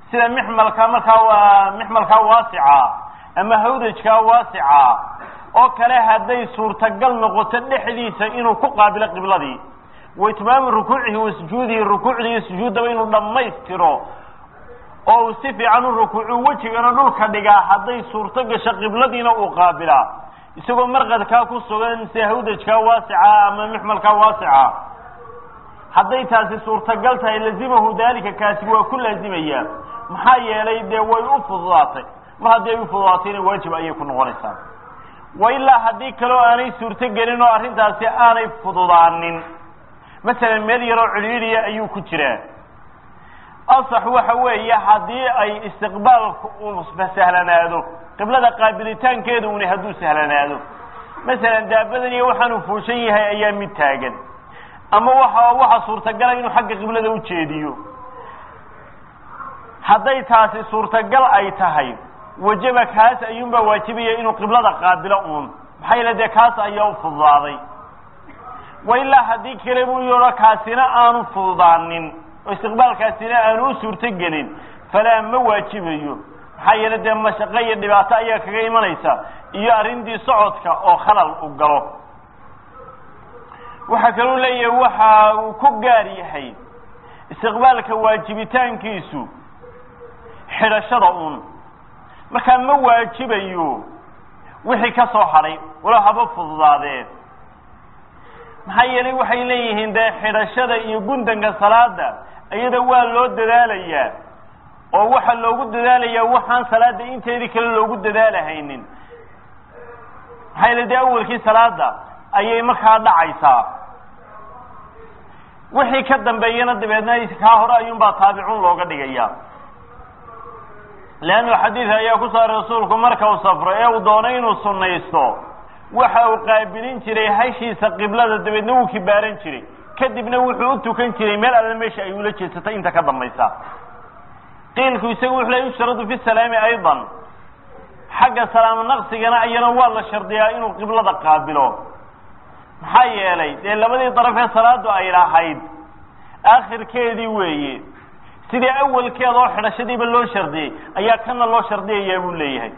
sida mixmalka markaa waa mixmalkaa waasica ama hawdajkaa waasica oo kale hadday suurtagal noqoto dhexdiisa inuu ku qaabilo qibladii wa itmaamu rukuucihi wa sujuudihi rukuucda iyo sujuuddaba inuu dhammaystiro oo uu si fiican u rukuucu wejigana dhulka dhigaa hadday suurto gasho qibladiina uu qaabilaa isagoo marqadkaa ku sugan sida hawdajkaa waasica ama mixmalkaa waasica hadday taasi suurtagal tahay lazimahu daalika kaasi waa ku laazimaya maxaa yeelay dee way u fududaatay mar haddii ay u fududaatayna waajib ayay ku noqonaysaa wa ilaa haddii kaleo aanay suurto gelin oo arrintaasi aanay fududaanin masalan meel yaroo cidhiidhiya ayuu ku jiraa asax waxa weeye haddii ay istiqbaalku uu sahlanaado qiblada qaabilitaankeeda una hadduu sahlanaado masalan daabadan iyo waxaanu fuushan yahay ayaa mid taagan ama waxa waxa suurtagala inuu xagga qiblada ujeediyo hadday taasi suurtagal ay tahay wajaba kaas ayuunbaa waajibaya inuu qiblada qaabilo uun maxaa yeele dee kaas ayaa u fududaaday wa ilaa haddii kale buu yidho kaasina aanu fududaanin oo istiqbaalkaasina aanu u suurto gelin falaa ma waajibayo maxaa yeele dee mashaqo iyo dhibaato ayaa kaga imanaysa iyo arrintii socodka oo khalal u galo waxaa kaluu leeyahay waxa uu ku gaar yahay istiqbaalka waajibitaankiisu xidhashada uun markaa ma waajibayo wixii ka soo hadhay walow haba fududaadee maxaa yeelay waxay leeyihiin dee xidhashada iyo gundanka salaada iyada waa loo dadaalayaa oo waxa loogu dadaalayaa waxaan salaada inteedii kale loogu dadaalahaynin maxaa yeele dee awalkii salaada ayay markaa dhacaysaa wixii ka dambeeyana dabeedna kaa hore ayuunbaa taabicun looga dhigaya leannu xadiid ayaa ku saaray rasuulku marka uu safro ee uu doonay inuu sunnaysto waxa uu qaabilin jiray hashiisa qiblada dabeedna wuu kibaaran jiray kadibna wuxuu u tukan jiray meel alla meesha ay ula jeedsatay inta ka dambaysa qiilku isagu wuxuu le yushradu fi salaami aydan xagga salaamo naqsigana ayana waa la shardiyaa inuu qiblada qaabilo maxaa yeelay dee labadii daraf ee salaadu ay lahayd aakhirkeedii weeye sidii awalkeeda oo xidhashadiiba loo shardiyey ayaa kana loo shardiyayaa buu leeyahay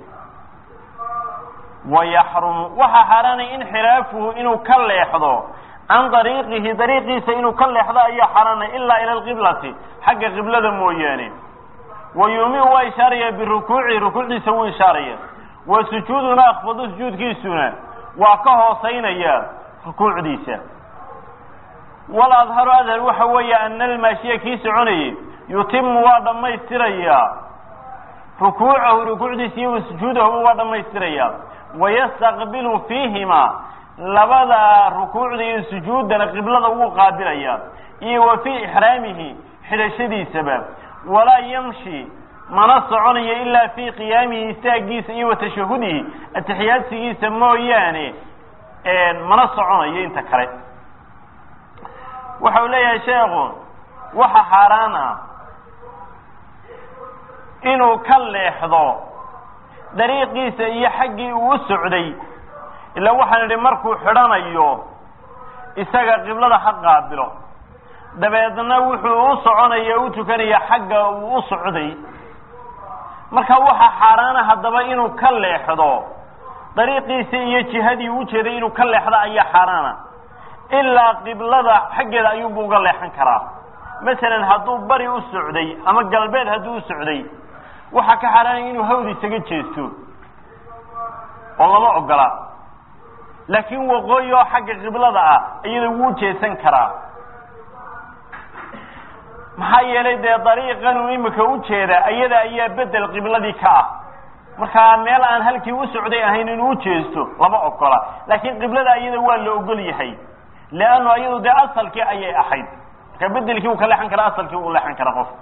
wayaxrumu waxaa xaaraanay inxiraafuhu inuu ka leexdo can dariiqihi dariiqiisa inuu ka leexdo ayaa xaaraanay ilaa ila alqiblati xagga qiblada mooyaane wa yuumiu waa ishaaraya birukuucihi rukuucdiisa wuu ishaaraya wa sujuuduna akfadu sujuudkiisuna waa ka hoosaynaya rukuucdiisa wal adharu adhar waxa weeye ana almaashiya kii soconayay yutimu waa dhammaystirayaa rukuucahu rukuucdiisa iyo wa sujuudahu waa dhammaystirayaa wayastaqbilu fiihima labada rukuucda iyo sujuuddana qiblada wuu qaabilaya iyo wa fii ixraamihi xidhashadiisaba walaa yamshi mana soconayo ilaa fii qiyaamihi istaagiisa iyo wa tashahudihi atixiyaadsigiisa mooyaane mana soconayo inta kale waxa uu leeyahay sheekhu waxa xaaraan ah inuu ka leexdo dariiqiisa iyo xaggii uu u socday ilaa waxaan idhi markuu xidhanayo isaga qiblada ha qaabilo dabeedna wuxuu u soconaya u tukanaya xagga uu u socday marka waxa xaaraana haddaba inuu ka leexdo dariiqiisa iyo jihadii u jeeday inuu ka leexdo ayaa xaaraana ilaa qiblada xaggeeda ayuunbu uga leexan karaa masalan hadduu bari u socday ama galbeed hadduu u socday waxaa ka xaaraanaya inuu hawd isaga jeesto oo lama ogola laakiin waqooyi oo xagga qiblada ah iyada wuu jeesan karaa maxaa yeelay dee dariiqan uu imika u jeeda iyada ayaa bedel qibladii ka ah markaa meel aan halkii u socday ahayn inuu u jeesto lama ogola laakiin qiblada iyada waa la ogol yahay leannu iyadu dee asalkii ayay ahayd marka bedelkii uu ka leexan kara asalkii uu leexan kara qof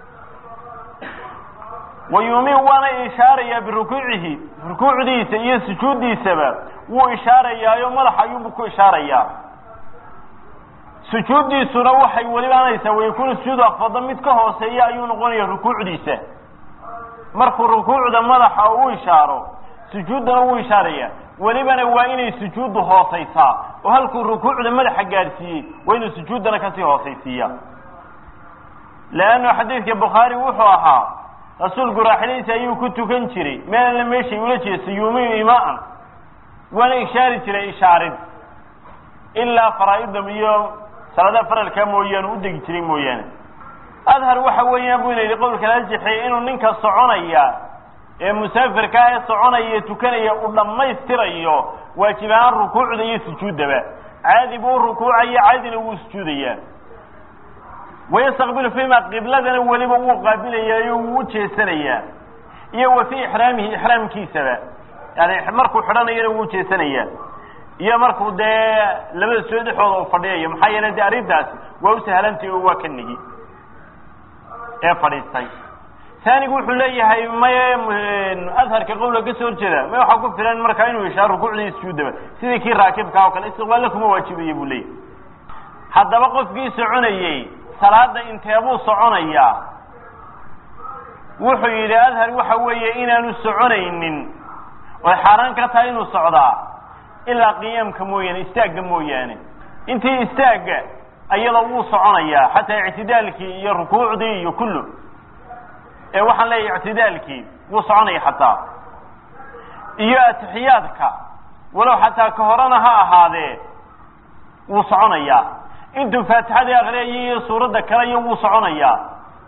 wayuumin waana ishaarayaa birukuucihi rukuucdiisa iyo sujuuddiisaba wuu ishaarayaayo madaxa ayuunbu ku ishaarayaa sujuuddiisuna waxay welibaanaysaa wayakunu sujuudu afada mid ka hooseeya ayuu noqonaya rukuucdiisa markuu rukuucda madaxa u ishaaro sujuuddana wuu ishaaraya welibana waa inay sujuuddu hoosaysaa oo halkuu rukuucda madaxa gaadhsiiyey waa inuu sujuuddana kasii hoosaysiiya leannu xadiidka bukhaari wuxuu ahaa rasuulku raaxiladiisa ayuu ku tukan jiray meelna meeshay ula jeesto yuumiyu imaan waana ishaari jiray ishaarid ilaa faraa-ida iyo salaada faralkaa mooyaane u degi jiray mooyaane adhar waxa weeyaan bu ina yidhi qowlka lajixiya inuu ninka soconaya ee musaafirkaa ee soconaya tukanaya uu dhammaystirayo waajib ahaan rukuucda iyo sujuuddaba caadi buu rukuucaya caadina wuu sujuudayaa wayastaqbilu fiima qibladana weliba wuu qaabilayaa wuu ujeesanayaa iyo wa fii ixraamihi ixraamkiisaba yani markuu xidhanayana wuu ujeesanayaa iyo markuu dee labada soo dhexooda uu fadhiyayo maxaa yeele dee arrintaasi waa u sahlantay oo waa ka nigi ee fadhiistay taanigu wuxuu leeyahay maye adharka qowla ka soo horjeeda may waxaa ku filan markaa inuu ishaa rukuucda iyo sujuudaba sidii kii raakibka oo kale istiqbaalla kuma waajibaya buu leeyahay haddaba qofkii soconayey salaada inteebuu soconayaa wuxuu yidhi adhar waxa weeye inaanu soconaynin oy xaaraan ka tahay inuu socdaa ilaa qiyaamka mooyaane istaagga mooyaane intii istaagga ayada wuu soconayaa xataa ictidaalkii iyo rukuucdii iyo kullu ee waxaan leeyahay ictidaalkii wuu soconaya xataa iyo atixiyaadka walow xataa ka horena ha ahaadee wuu soconayaa intuu faatixadii akriyaya iyo suuradda kale iyo wuu soconayaa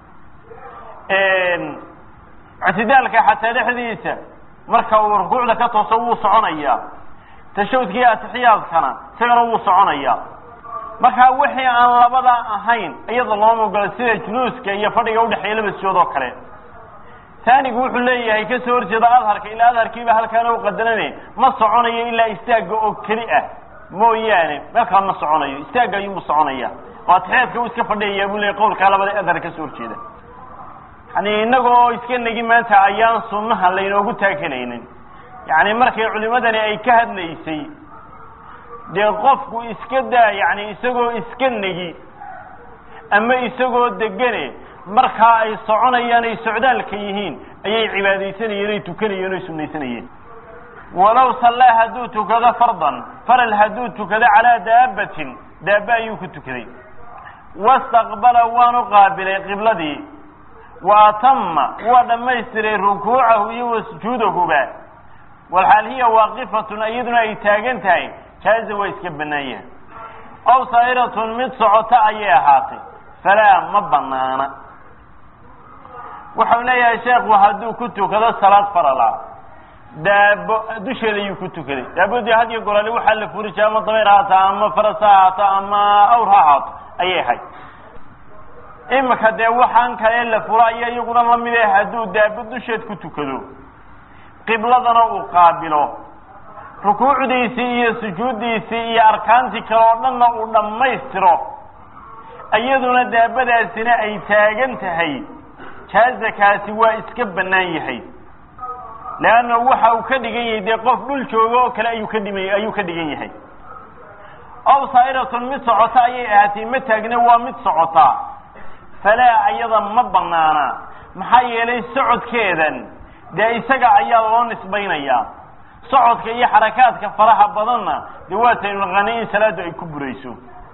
ictidaalka xataa dhexdiisa marka uu rukuucda ka tooso wuu soconayaa tashawudka iyo atixiyaadkana isagana wuu soconayaa markaa wixii aan labada ahayn iyada looma ogola sida juluuska iyo fadhiga udhexeeya laba sijood oo kale taanigu wuxuu leeyahay kasoo horjeeda adharka ilaa adharkiiba halkaana u qadarane ma soconayo ilaa istaagga oo keli ah mooyaane meelkaa ma soconayo istaagga ayuunbu soconaya oo atixiyaadka uu iska fadhiyayaa buu leeyay qowlkaa labada adhar kasoo horjeeda yani inagoo iska negi maanta ayaan sunnaha laynoogu taagelaynin yani markay culimadani ay ka hadlaysay dee qofku iska daa yani isagoo iska negi ama isagoo degane markaa ay soconayaan ay socdaalka yihiin ayay cibaadaysanayeen ay tukanayeen oy sunaysanayeen walow sallaa hadduu tukado fardan faral hadduu tukado calaa daabatin daaba ayuu ku tukaday wastaqbala waanu qaabilay qibladii wa atama waa dhammaystiray rukuucahu iyo wa sujuudahuba walxaal hiya waaqifatun iyaduna ay taagan tahay jaaza waa iska bannaan yahay ow saa'iratun mid socota ayay ahaatay falaa ma banaana wuxau leeyahay sheekhu hadduu ku tukado salaad farala daabo dusheeda ayuu ku tukaday daabodii had iyo gorale waxaa la furi jiray ama dabayr haata ama faras ha ahaato ama awr ha ahaato ayay ahayd imika dee waxaan kale la furo aya iyaguna lamid eh hadduu daabo dusheed ku tukado qibladana uu qaabilo rukuucdiisii iyo sujuuddiisii iyo arkaantii kale oo dhanna uu dhammaystiro iyaduna daabadaasina ay taagan tahay jaazakaasi waa iska bannaan yahay leanna waxa uu ka dhigan yahay dee qof dhul jooga oo kale ayuu ka dhima ayuu ka dhigan yahay ow saa'iratun mid socota ayay ahaatay ma taagna waa mid socota falaa ayada ma banaana maxaa yeelay socodkeedan dee isaga ayaa loo nisbaynayaa socodka iyo xarakaadka faraha badanna dee waataynu naqaanay in salaadu ay ku burayso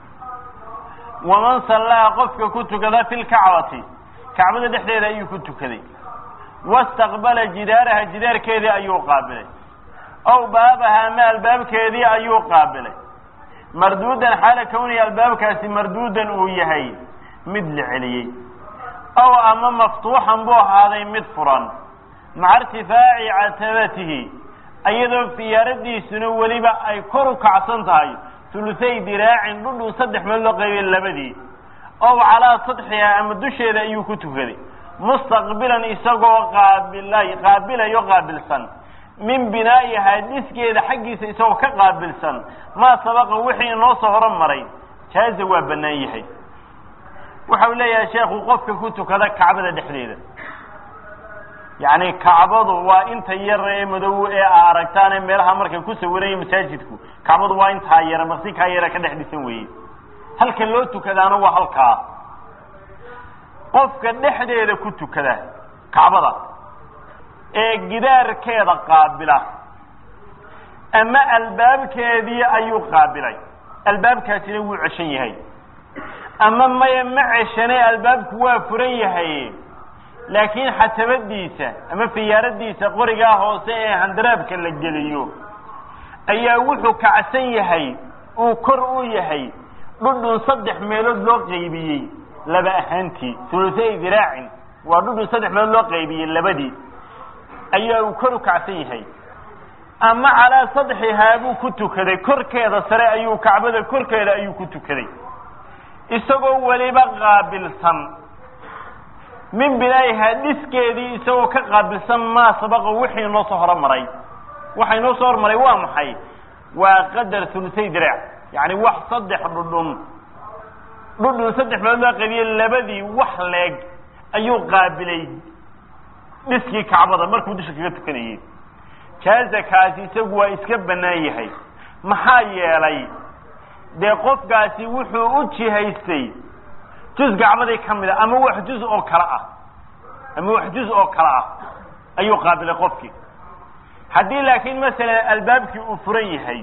waman sallaa qofka ku tukada fi lkacbati kacbada dhexdeeda ayuu ku tukaday wastaqbala jidaaraha jidaarkeedii ayuu qaabilay ow baabaha ama albaabkeedii ayuu qaabilay marduudan xaala kawniya albaabkaasi marduudan uu yahay mid la celiyey ow ama maftuuxan buu ahaaday mid furan maca irtifaaci catabatihi iyadoo fiyaaradiisuna weliba ay kor u kacsan tahay hulusay diraacin dhudhuu saddex meel loo qaybay labadii ow calaa sadxiha ama dusheeda ayuu ku tukaday mustaqbilan isagoo qaabilay qaabilayo qaabilsan min binaa'ihaa dhiskeeda xaggiisa isagoo ka qaabilsan maa sabaqa wixii inoo soo horumaray jaaza waa bannaan yahay waxa uu leeyahay sheekhu qofka ku tukada kacbada dhexdeeda yacni kacbadu waa inta yar ee madow ee aa aragtaane meelaha markay ku sawiranya masaajidku kacbadu waa intaa yara maqsinkaa yara ka dhex dhisan weeye halka loo tukadaana waa halkaa qofka dhexdeeda ku tukada kacbada ee gidaarkeeda qaabila ama albaabkeedii ayuu qaabilay albaabkaasina wuu ceshan yahay ama maya ma ceshane albaabku waa furan yahay laakiin xatabadiisa ama fiyaaradiisa qorigaa hoose ee handaraabka la geliyo ayaa wuxuu kacsan yahay uu kor u yahay dhudhun saddex meelood loo qaybiyey laba ahaantii hulusay diraacin waa dhudhun saddex meelood loo qaybiyey labadii ayaa uu kor u kacsan yahay ama calaa sadxihaa buu ku tukaday korkeeda sare ayuu kacbada korkeeda ayuu ku tukaday isagoo weliba qaabilsan min binaa'ihaa dhiskeedii isagoo ka qaabilsan maa sabaqa wixii noo soo horomaray waxa inoo soo hormaray waa maxay waa qadar hulusay diraac yacni wax saddex dhudhun dhudhun saddex meelood loo qaybiyey labadii wax leeg ayuu qaabilay dhiskii kacbada markuu dusha kaga tukanayey jaaza kaasi isagu waa iska bannaan yahay maxaa yeelay dee qofkaasi wuxuu u jihaystay juz kacbadii ka mid a ama wax juz oo kale ah ama wax juz oo kale ah ayuu qaabilay qofkii haddii laakiin masalan albaabkii uu furan yahay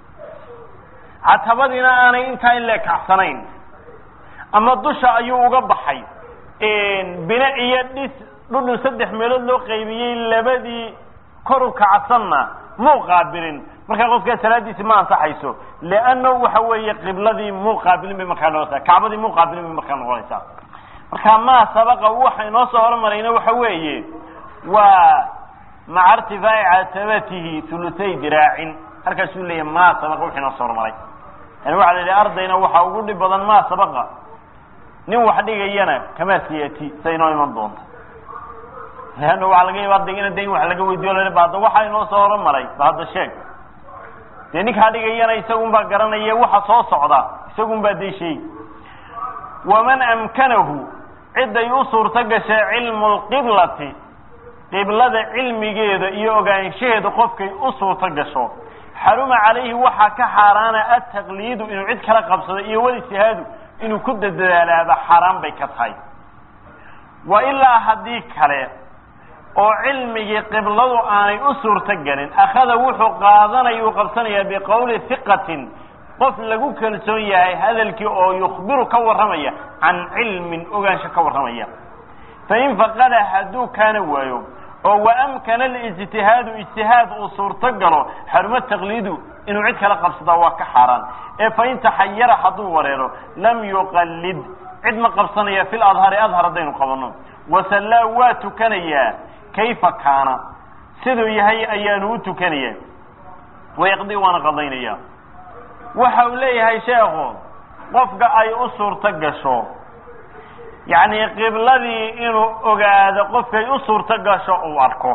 catabadiina aanay intaa in la kacsanayn ama dusha ayuu uga baxay bine iyo dhis dhudhun saddex meelood loo qaybiyey labadii kor u kacsanna muu qaabilin markaa qofkaa salaadiisi ma ansaxayso leanna waxa weeye qibladii muu qaabilin bay markaa noqonaysaa kacbadii muu qaabilin bay markaa noqonaysaa marka maa sabaqa waxa inoo soo hormarayna waxa weeye waa maca irtifaaci catabatihi hulusay diraacin halkaasuu leeyahy maa sabaqa wixii inoo soo hormaray yani waxa la yidhi ardayna waxaa ugu dhib badan maa sabaqa nin wax dhigayana kamaa siyati sa inoo iman doonta leanna waxaa laga yaaba ardayga ina in wax laga weydiyo la ba hadda waxaa inoo soo horomaray ba hadda sheeg dee ninkaa dhigayana isagun baa garanaya waxa soo socda isagun baa dee sheegi waman amkanahu ciday u suurto gashay cilmu lqiblati qiblada cilmigeeda iyo ogaanshaheeda qofkay u suurto gasho xaruma calayhi waxaa ka xaaraana ataqliidu inuu cid kala qabsado iyo walistihaadu inuu ku dadadaalaaba xaaraan bay ka tahay wa ilaa haddii kale oo cilmigii qibladu aanay u suurto gelin akhada wuxuu qaadanaya uu qabsanayaa biqowli hiqatin qof lagu kalsoon yahay hadalkii oo yukhbiru ka warramaya can cilmin ogaansho ka warramaya fain faqada hadduu kaana waayo oo waamkana alijtihaadu ijtihaad uu suurto galo xarumo taqliidu inuu cid kala qabsadaa waa ka xaaraan ee fain taxayara hadduu wareero lam yuqallid cid ma qabsanaya fi ladhari adhar haddaynu qabanno wasallaa waa tukanayaa kayfa kaana siduu yahay ayaanu u tukanaya wayaqdi waana qadaynaya waxa uu leeyahay sheekhu qofka ay u suurto gasho yacni qibladii inuu ogaado qofkay u suurto gasho uu arko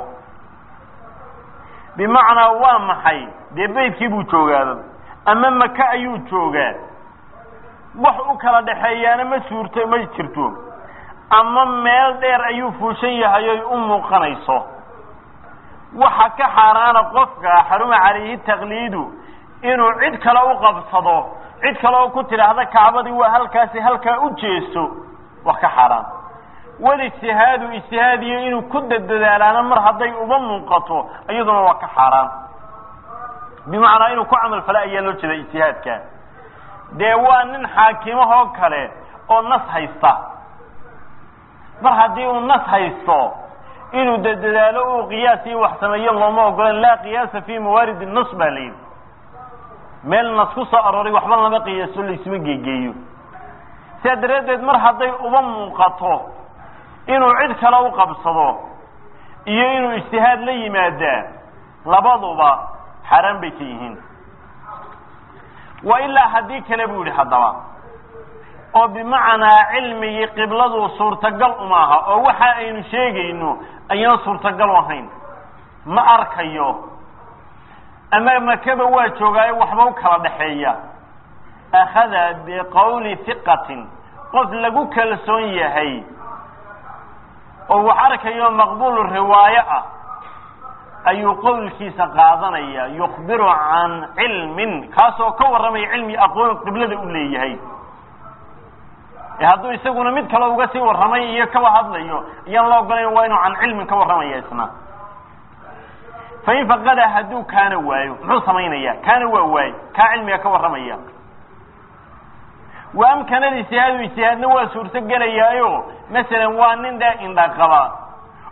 bimacnaa waa maxay dee beydkii buu joogaaba ama maka ayuu joogaa wax u kala dhaxeeyaana ma suurto ma jirto ama meel dheer ayuu fuushan yahay oy u muuqanayso waxa ka xaaraana qofka xaruma calayhi taqliidu inuu cid kale u qabsado cid kale oo ku tidhaahda kacbadii waa halkaasi halkaa u jeeso waa ka xaaraan walijtihaadu ijtihaadiyo inuu ku dadadaalaana mar hadday uba muuqato iyaduna waa ka xaaraan bimacnaa inuu ku camal fala ayaa loo jeeda ijtihaadka dee waa nin xaakimahoo kale oo nas haysta mar haddii uu nas haysto inuu dadadaalo uu qiyaas iyo wax sameeyo looma ogolan laa qiyaasa fi mawaarid nas baa layidhi meel nas ku soo arooray waxba lama qiyaaso laysuma geegeeyo sidaa daraaddeed mar hadday uba muuqato inuu cid kale u qabsado iyo inuu ijtihaad la yimaadaa labaduba xaaraan bay ka yihiin wa ilaa haddii kale buu yidhi haddaba oo bimacnaa cilmigii qibladu suurtagal uma aha oo waxa aynu sheegayno ayaan suurtagal u ahayn ma arkayo ama makaba waa joogaayo waxba u kala dhaxeeya akhada biqowli hiqatin qof lagu kalsoon yahay oo wax arkayo maqbuulu riwaayo ah ayuu qowlkiisa qaadanaya yukhbiru can cilmin kaasoo ka warramaya cilmi aqoon qiblada u leeyahay hadduu isaguna mid kale uga sii warramay iyo kaba hadlayo ayaan la ogolayn waa inuu can cilmin ka warramaya isna fain faqada hadduu kaana waayo muxuu samaynaya kaana waa waayo kaa cilmiga ka warramaya wa amkanada ijtihaadu ijtihaadna waa suurto gelayaayo masalan waa nin dee indha qaba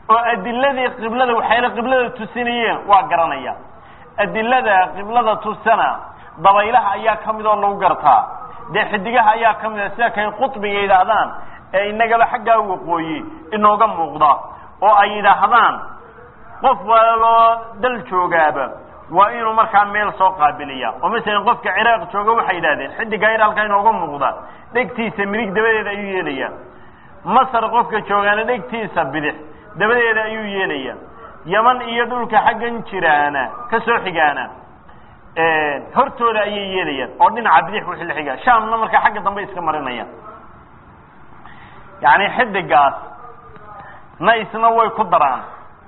oo adiladii qiblada waxayna qiblada tusinayeen waa garanaya adilada qiblada tusana dabaylaha ayaa ka mid oo lagu gartaa dee xidigaha ayaa ka mid a sida kay qudbiga yidhaahdaan ee inagaba xaggaa waqooyi inooga muuqda oo ay yidhaahdaan qof waloo dal joogaaba waa inuu markaa meel soo qaabiliya oo masalan qofka ciraaq jooga waxay yidhahdeen xidigaa yar halkaa inooga muuqda dhegtiisa midig dabadeeda ayuu yeelaya masar qofka joogaana dhegtiisa bidix dabadeeda ayuu yeelaya yaman iyo dhulka xaggan jiraana ka soo xigaana hortooda ayay yeelayaan oo dhinaca bidix wixii la xigaa shaamna markaa xagga dambe iska marinayaan yacni xidigaas na isna way ku daraan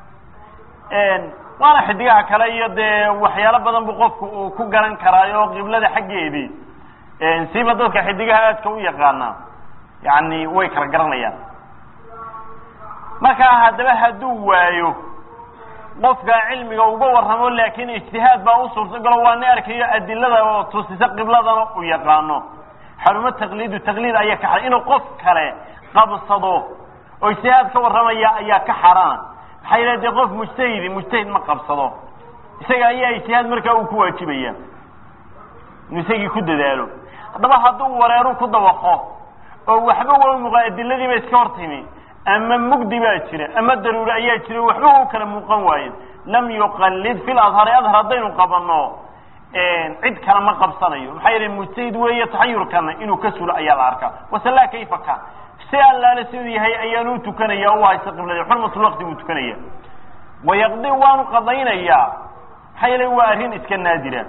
waana xidigaha kale iyo dee waxyaalo badan bu qofku uu ku garan karaayo qiblada xaggeedii siiba dadka xidigaha aadka u yaqaana yani way kala garanayaan markaa haddaba hadduu waayo qofka cilmiga uga warramo laakin ijtihaad baa u suurtagalo waa ni arkayo adilada oo tusisa qibladana u yaqaano xarumo taqliidu taqliid ayaa ka xaran inuu qof kale qabsado oo ijtihaad ka warramaya ayaa ka xarana maxaa yidhaha dee qof mujtahidi mujtahid ma qabsado isaga ayaa ijtihaad markaa uu ku waajibaya inuu isagii ku dadaalo haddaba hadduu wareeru ku dabaqo oo waxba waa muuqa adiladiiba iska hor timi ama mugdi baa jira ama daruuri ayaa jira waxba u kala muuqan waayo lam yuqallid fi ladhari adhar haddaynu qabano cid kale ma qabsanayo maxaa yeele mujtahid weeye taxayurkana inuu ka sulo ayaa la arkaa wasallaa kayfa kan si allaale siduu yahay ayaanu utukanaya u haysta qiblada xurmatulwaqti buu tukanaya wayaqdi waanu qadaynayaa maxaa yeele waa arrin iska naadira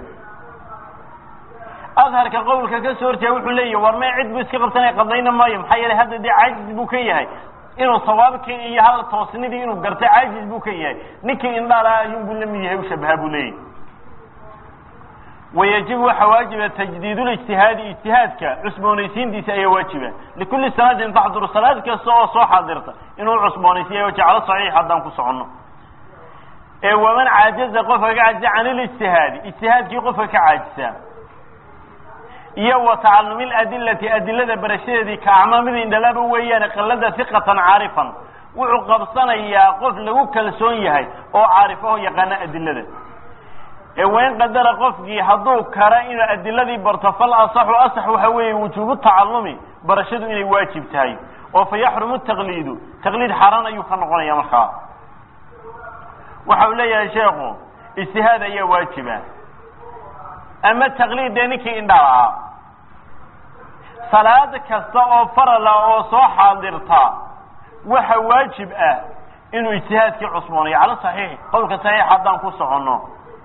adharka qowlka ka soo horjeeda wuxuu leeyahy war mee cid buu iska qabsanaya qadayna maayo maxaa yeele hadda dee caajiz buu ka yahay inuu sawaabkii iyo hal toosnidii inuu gartay caajiz buu ka yahay ninkii indhaala ayuunbuu la mid yahay u shabaha buu leeyahy wayajibu waxaa waajiba tajdiidulijtihaadi ijtihaadka cusboonaysiintiisa ayaa waajiba likulli sanaatin taxduru salaad kasta oo soo xaadirta inuu cusboonaysiiya jeclo saxiix haddaan ku soconno ee waman caajaza qofka ka caajisa can ilijtihaadi ijtihaadkii qofka ka caajisa iyo wa tacalumi ladilati adilada barashadeedii ka acmaamida indhalaaba weeyaane qallada hiqatan caarifan wuxuu qabsanayaa qof lagu kalsoon yahay oo caarifaho yaqaana adilada ee wain qadara qofkii hadduu kara inuu adiladii barto fal asaxu asax waxa weeye wujuubu tacalumi barashadu inay waajib tahay oo fa yaxrumu taqliidu taqliid xaaraan ayuu ka noqonaya markaa waxa uu leeyahay sheekhu ijtihaad ayaa waajiba ama taqliid dee ninkii indhaal ah salaad kasta oo farala oo soo xaadirta waxa waajib ah inuu ijtihaadkii cusboonayo cala saxiix qowlka saxiix haddaan ku soconno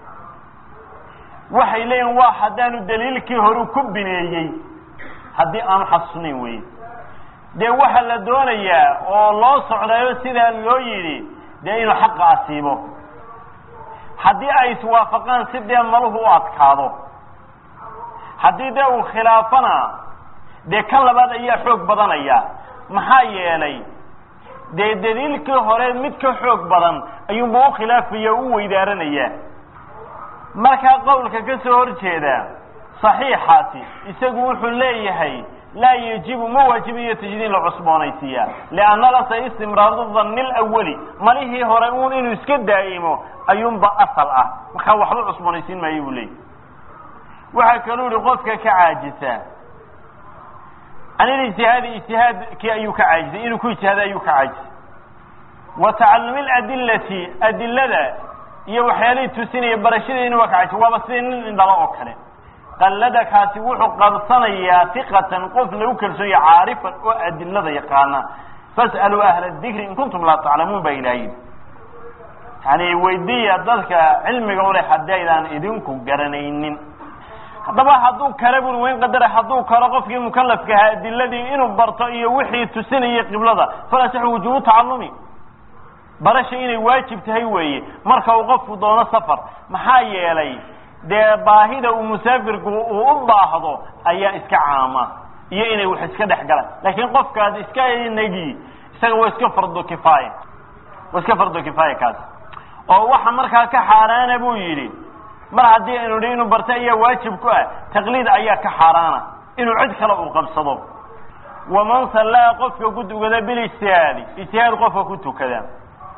waxay leeyihin waa haddaanu daliilkii horu ku bineeyey haddii aanu xasuusnayn weye dee waxaa la doonayaa oo loo socdayo sidaa loo yidhi dee inuu xaqa asiibo haddii ay iswaafaqaan si dee maluhu u adkaado haddii dee uu khilaafana dee kan labaad ayaa xoog badanaya maxaa yeelay dee daliilkii hore mid ka xoog badan ayuunba u khilaafaya o u weydaaranaya markaa qowlka ka soo hor jeeda saxiixaasi isagu wuxuu leeyahay laa yajibu ma waajibayo tajdiid la cusboonaysiiya lianna lasa istimraaru danni lawali malihii hore uun inuu iska daa'imo ayuunba asal ah markaa waxba cusboonaysiin maayo buu leeyahy waxaa kaluu yihi qofka ka caajisa can ilijtihaadi ijtihaadkii ayuu ka caajisay inuu ku ijtihaada ayuu ka caajisay wa tacalumi ladilati adilada iyo waxyaalihii tusinaya barashadeena waa ka caajisay waaba sidii nin indhalo oo kale qallada kaasi wuxuu qabsanayaa tiqatan qof lagu kalsoonya caarifan oo adilada yaqaana fas'aluu ahla dikri in kuntum laa taclamuun baa ilaahin yani weydiiya dadka cilmiga uleh haddii aydaan idinku garanaynin haddaba hadduu kale buri wayn qadara hadduu kalo qofkii mukalafka ahaa adiladii inuu barto iyo wixii tusinayay qiblada falasaxu wujuubu tacalumi barasha inay waajib tahay weeye marka uu qofku doono safar maxaa yeelay dee baahida uu musaafirku uu u baahdo ayaa iska caama iyo inay wax iska dhex galaan laakiin qofkaad iska negi isaga waa iska fardo kifaaya waa iska fardo kifaaya kaasi oo waxa markaa ka xaaraana buu yidhi mar haddii aynu dhi inuu barto ayaa waajib ku ah taqliid ayaa ka xaaraana inuu cid kale uu qabsado waman sallaa qofka ku tukada bilijtihaadi ijtihaad qofka ku tukada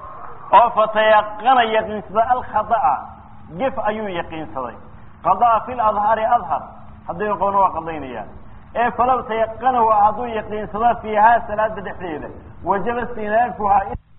oo fatayaqana yaqiinsada alkhada'a gef ayuu yaqiinsaday qadaa fi ladhari adhar hadday qoona waa qadaynayaan ee falaw tayaqanahu hadduu yaqiinsado fiihaa salaada dhexdeeda wajaba istinaafuhaa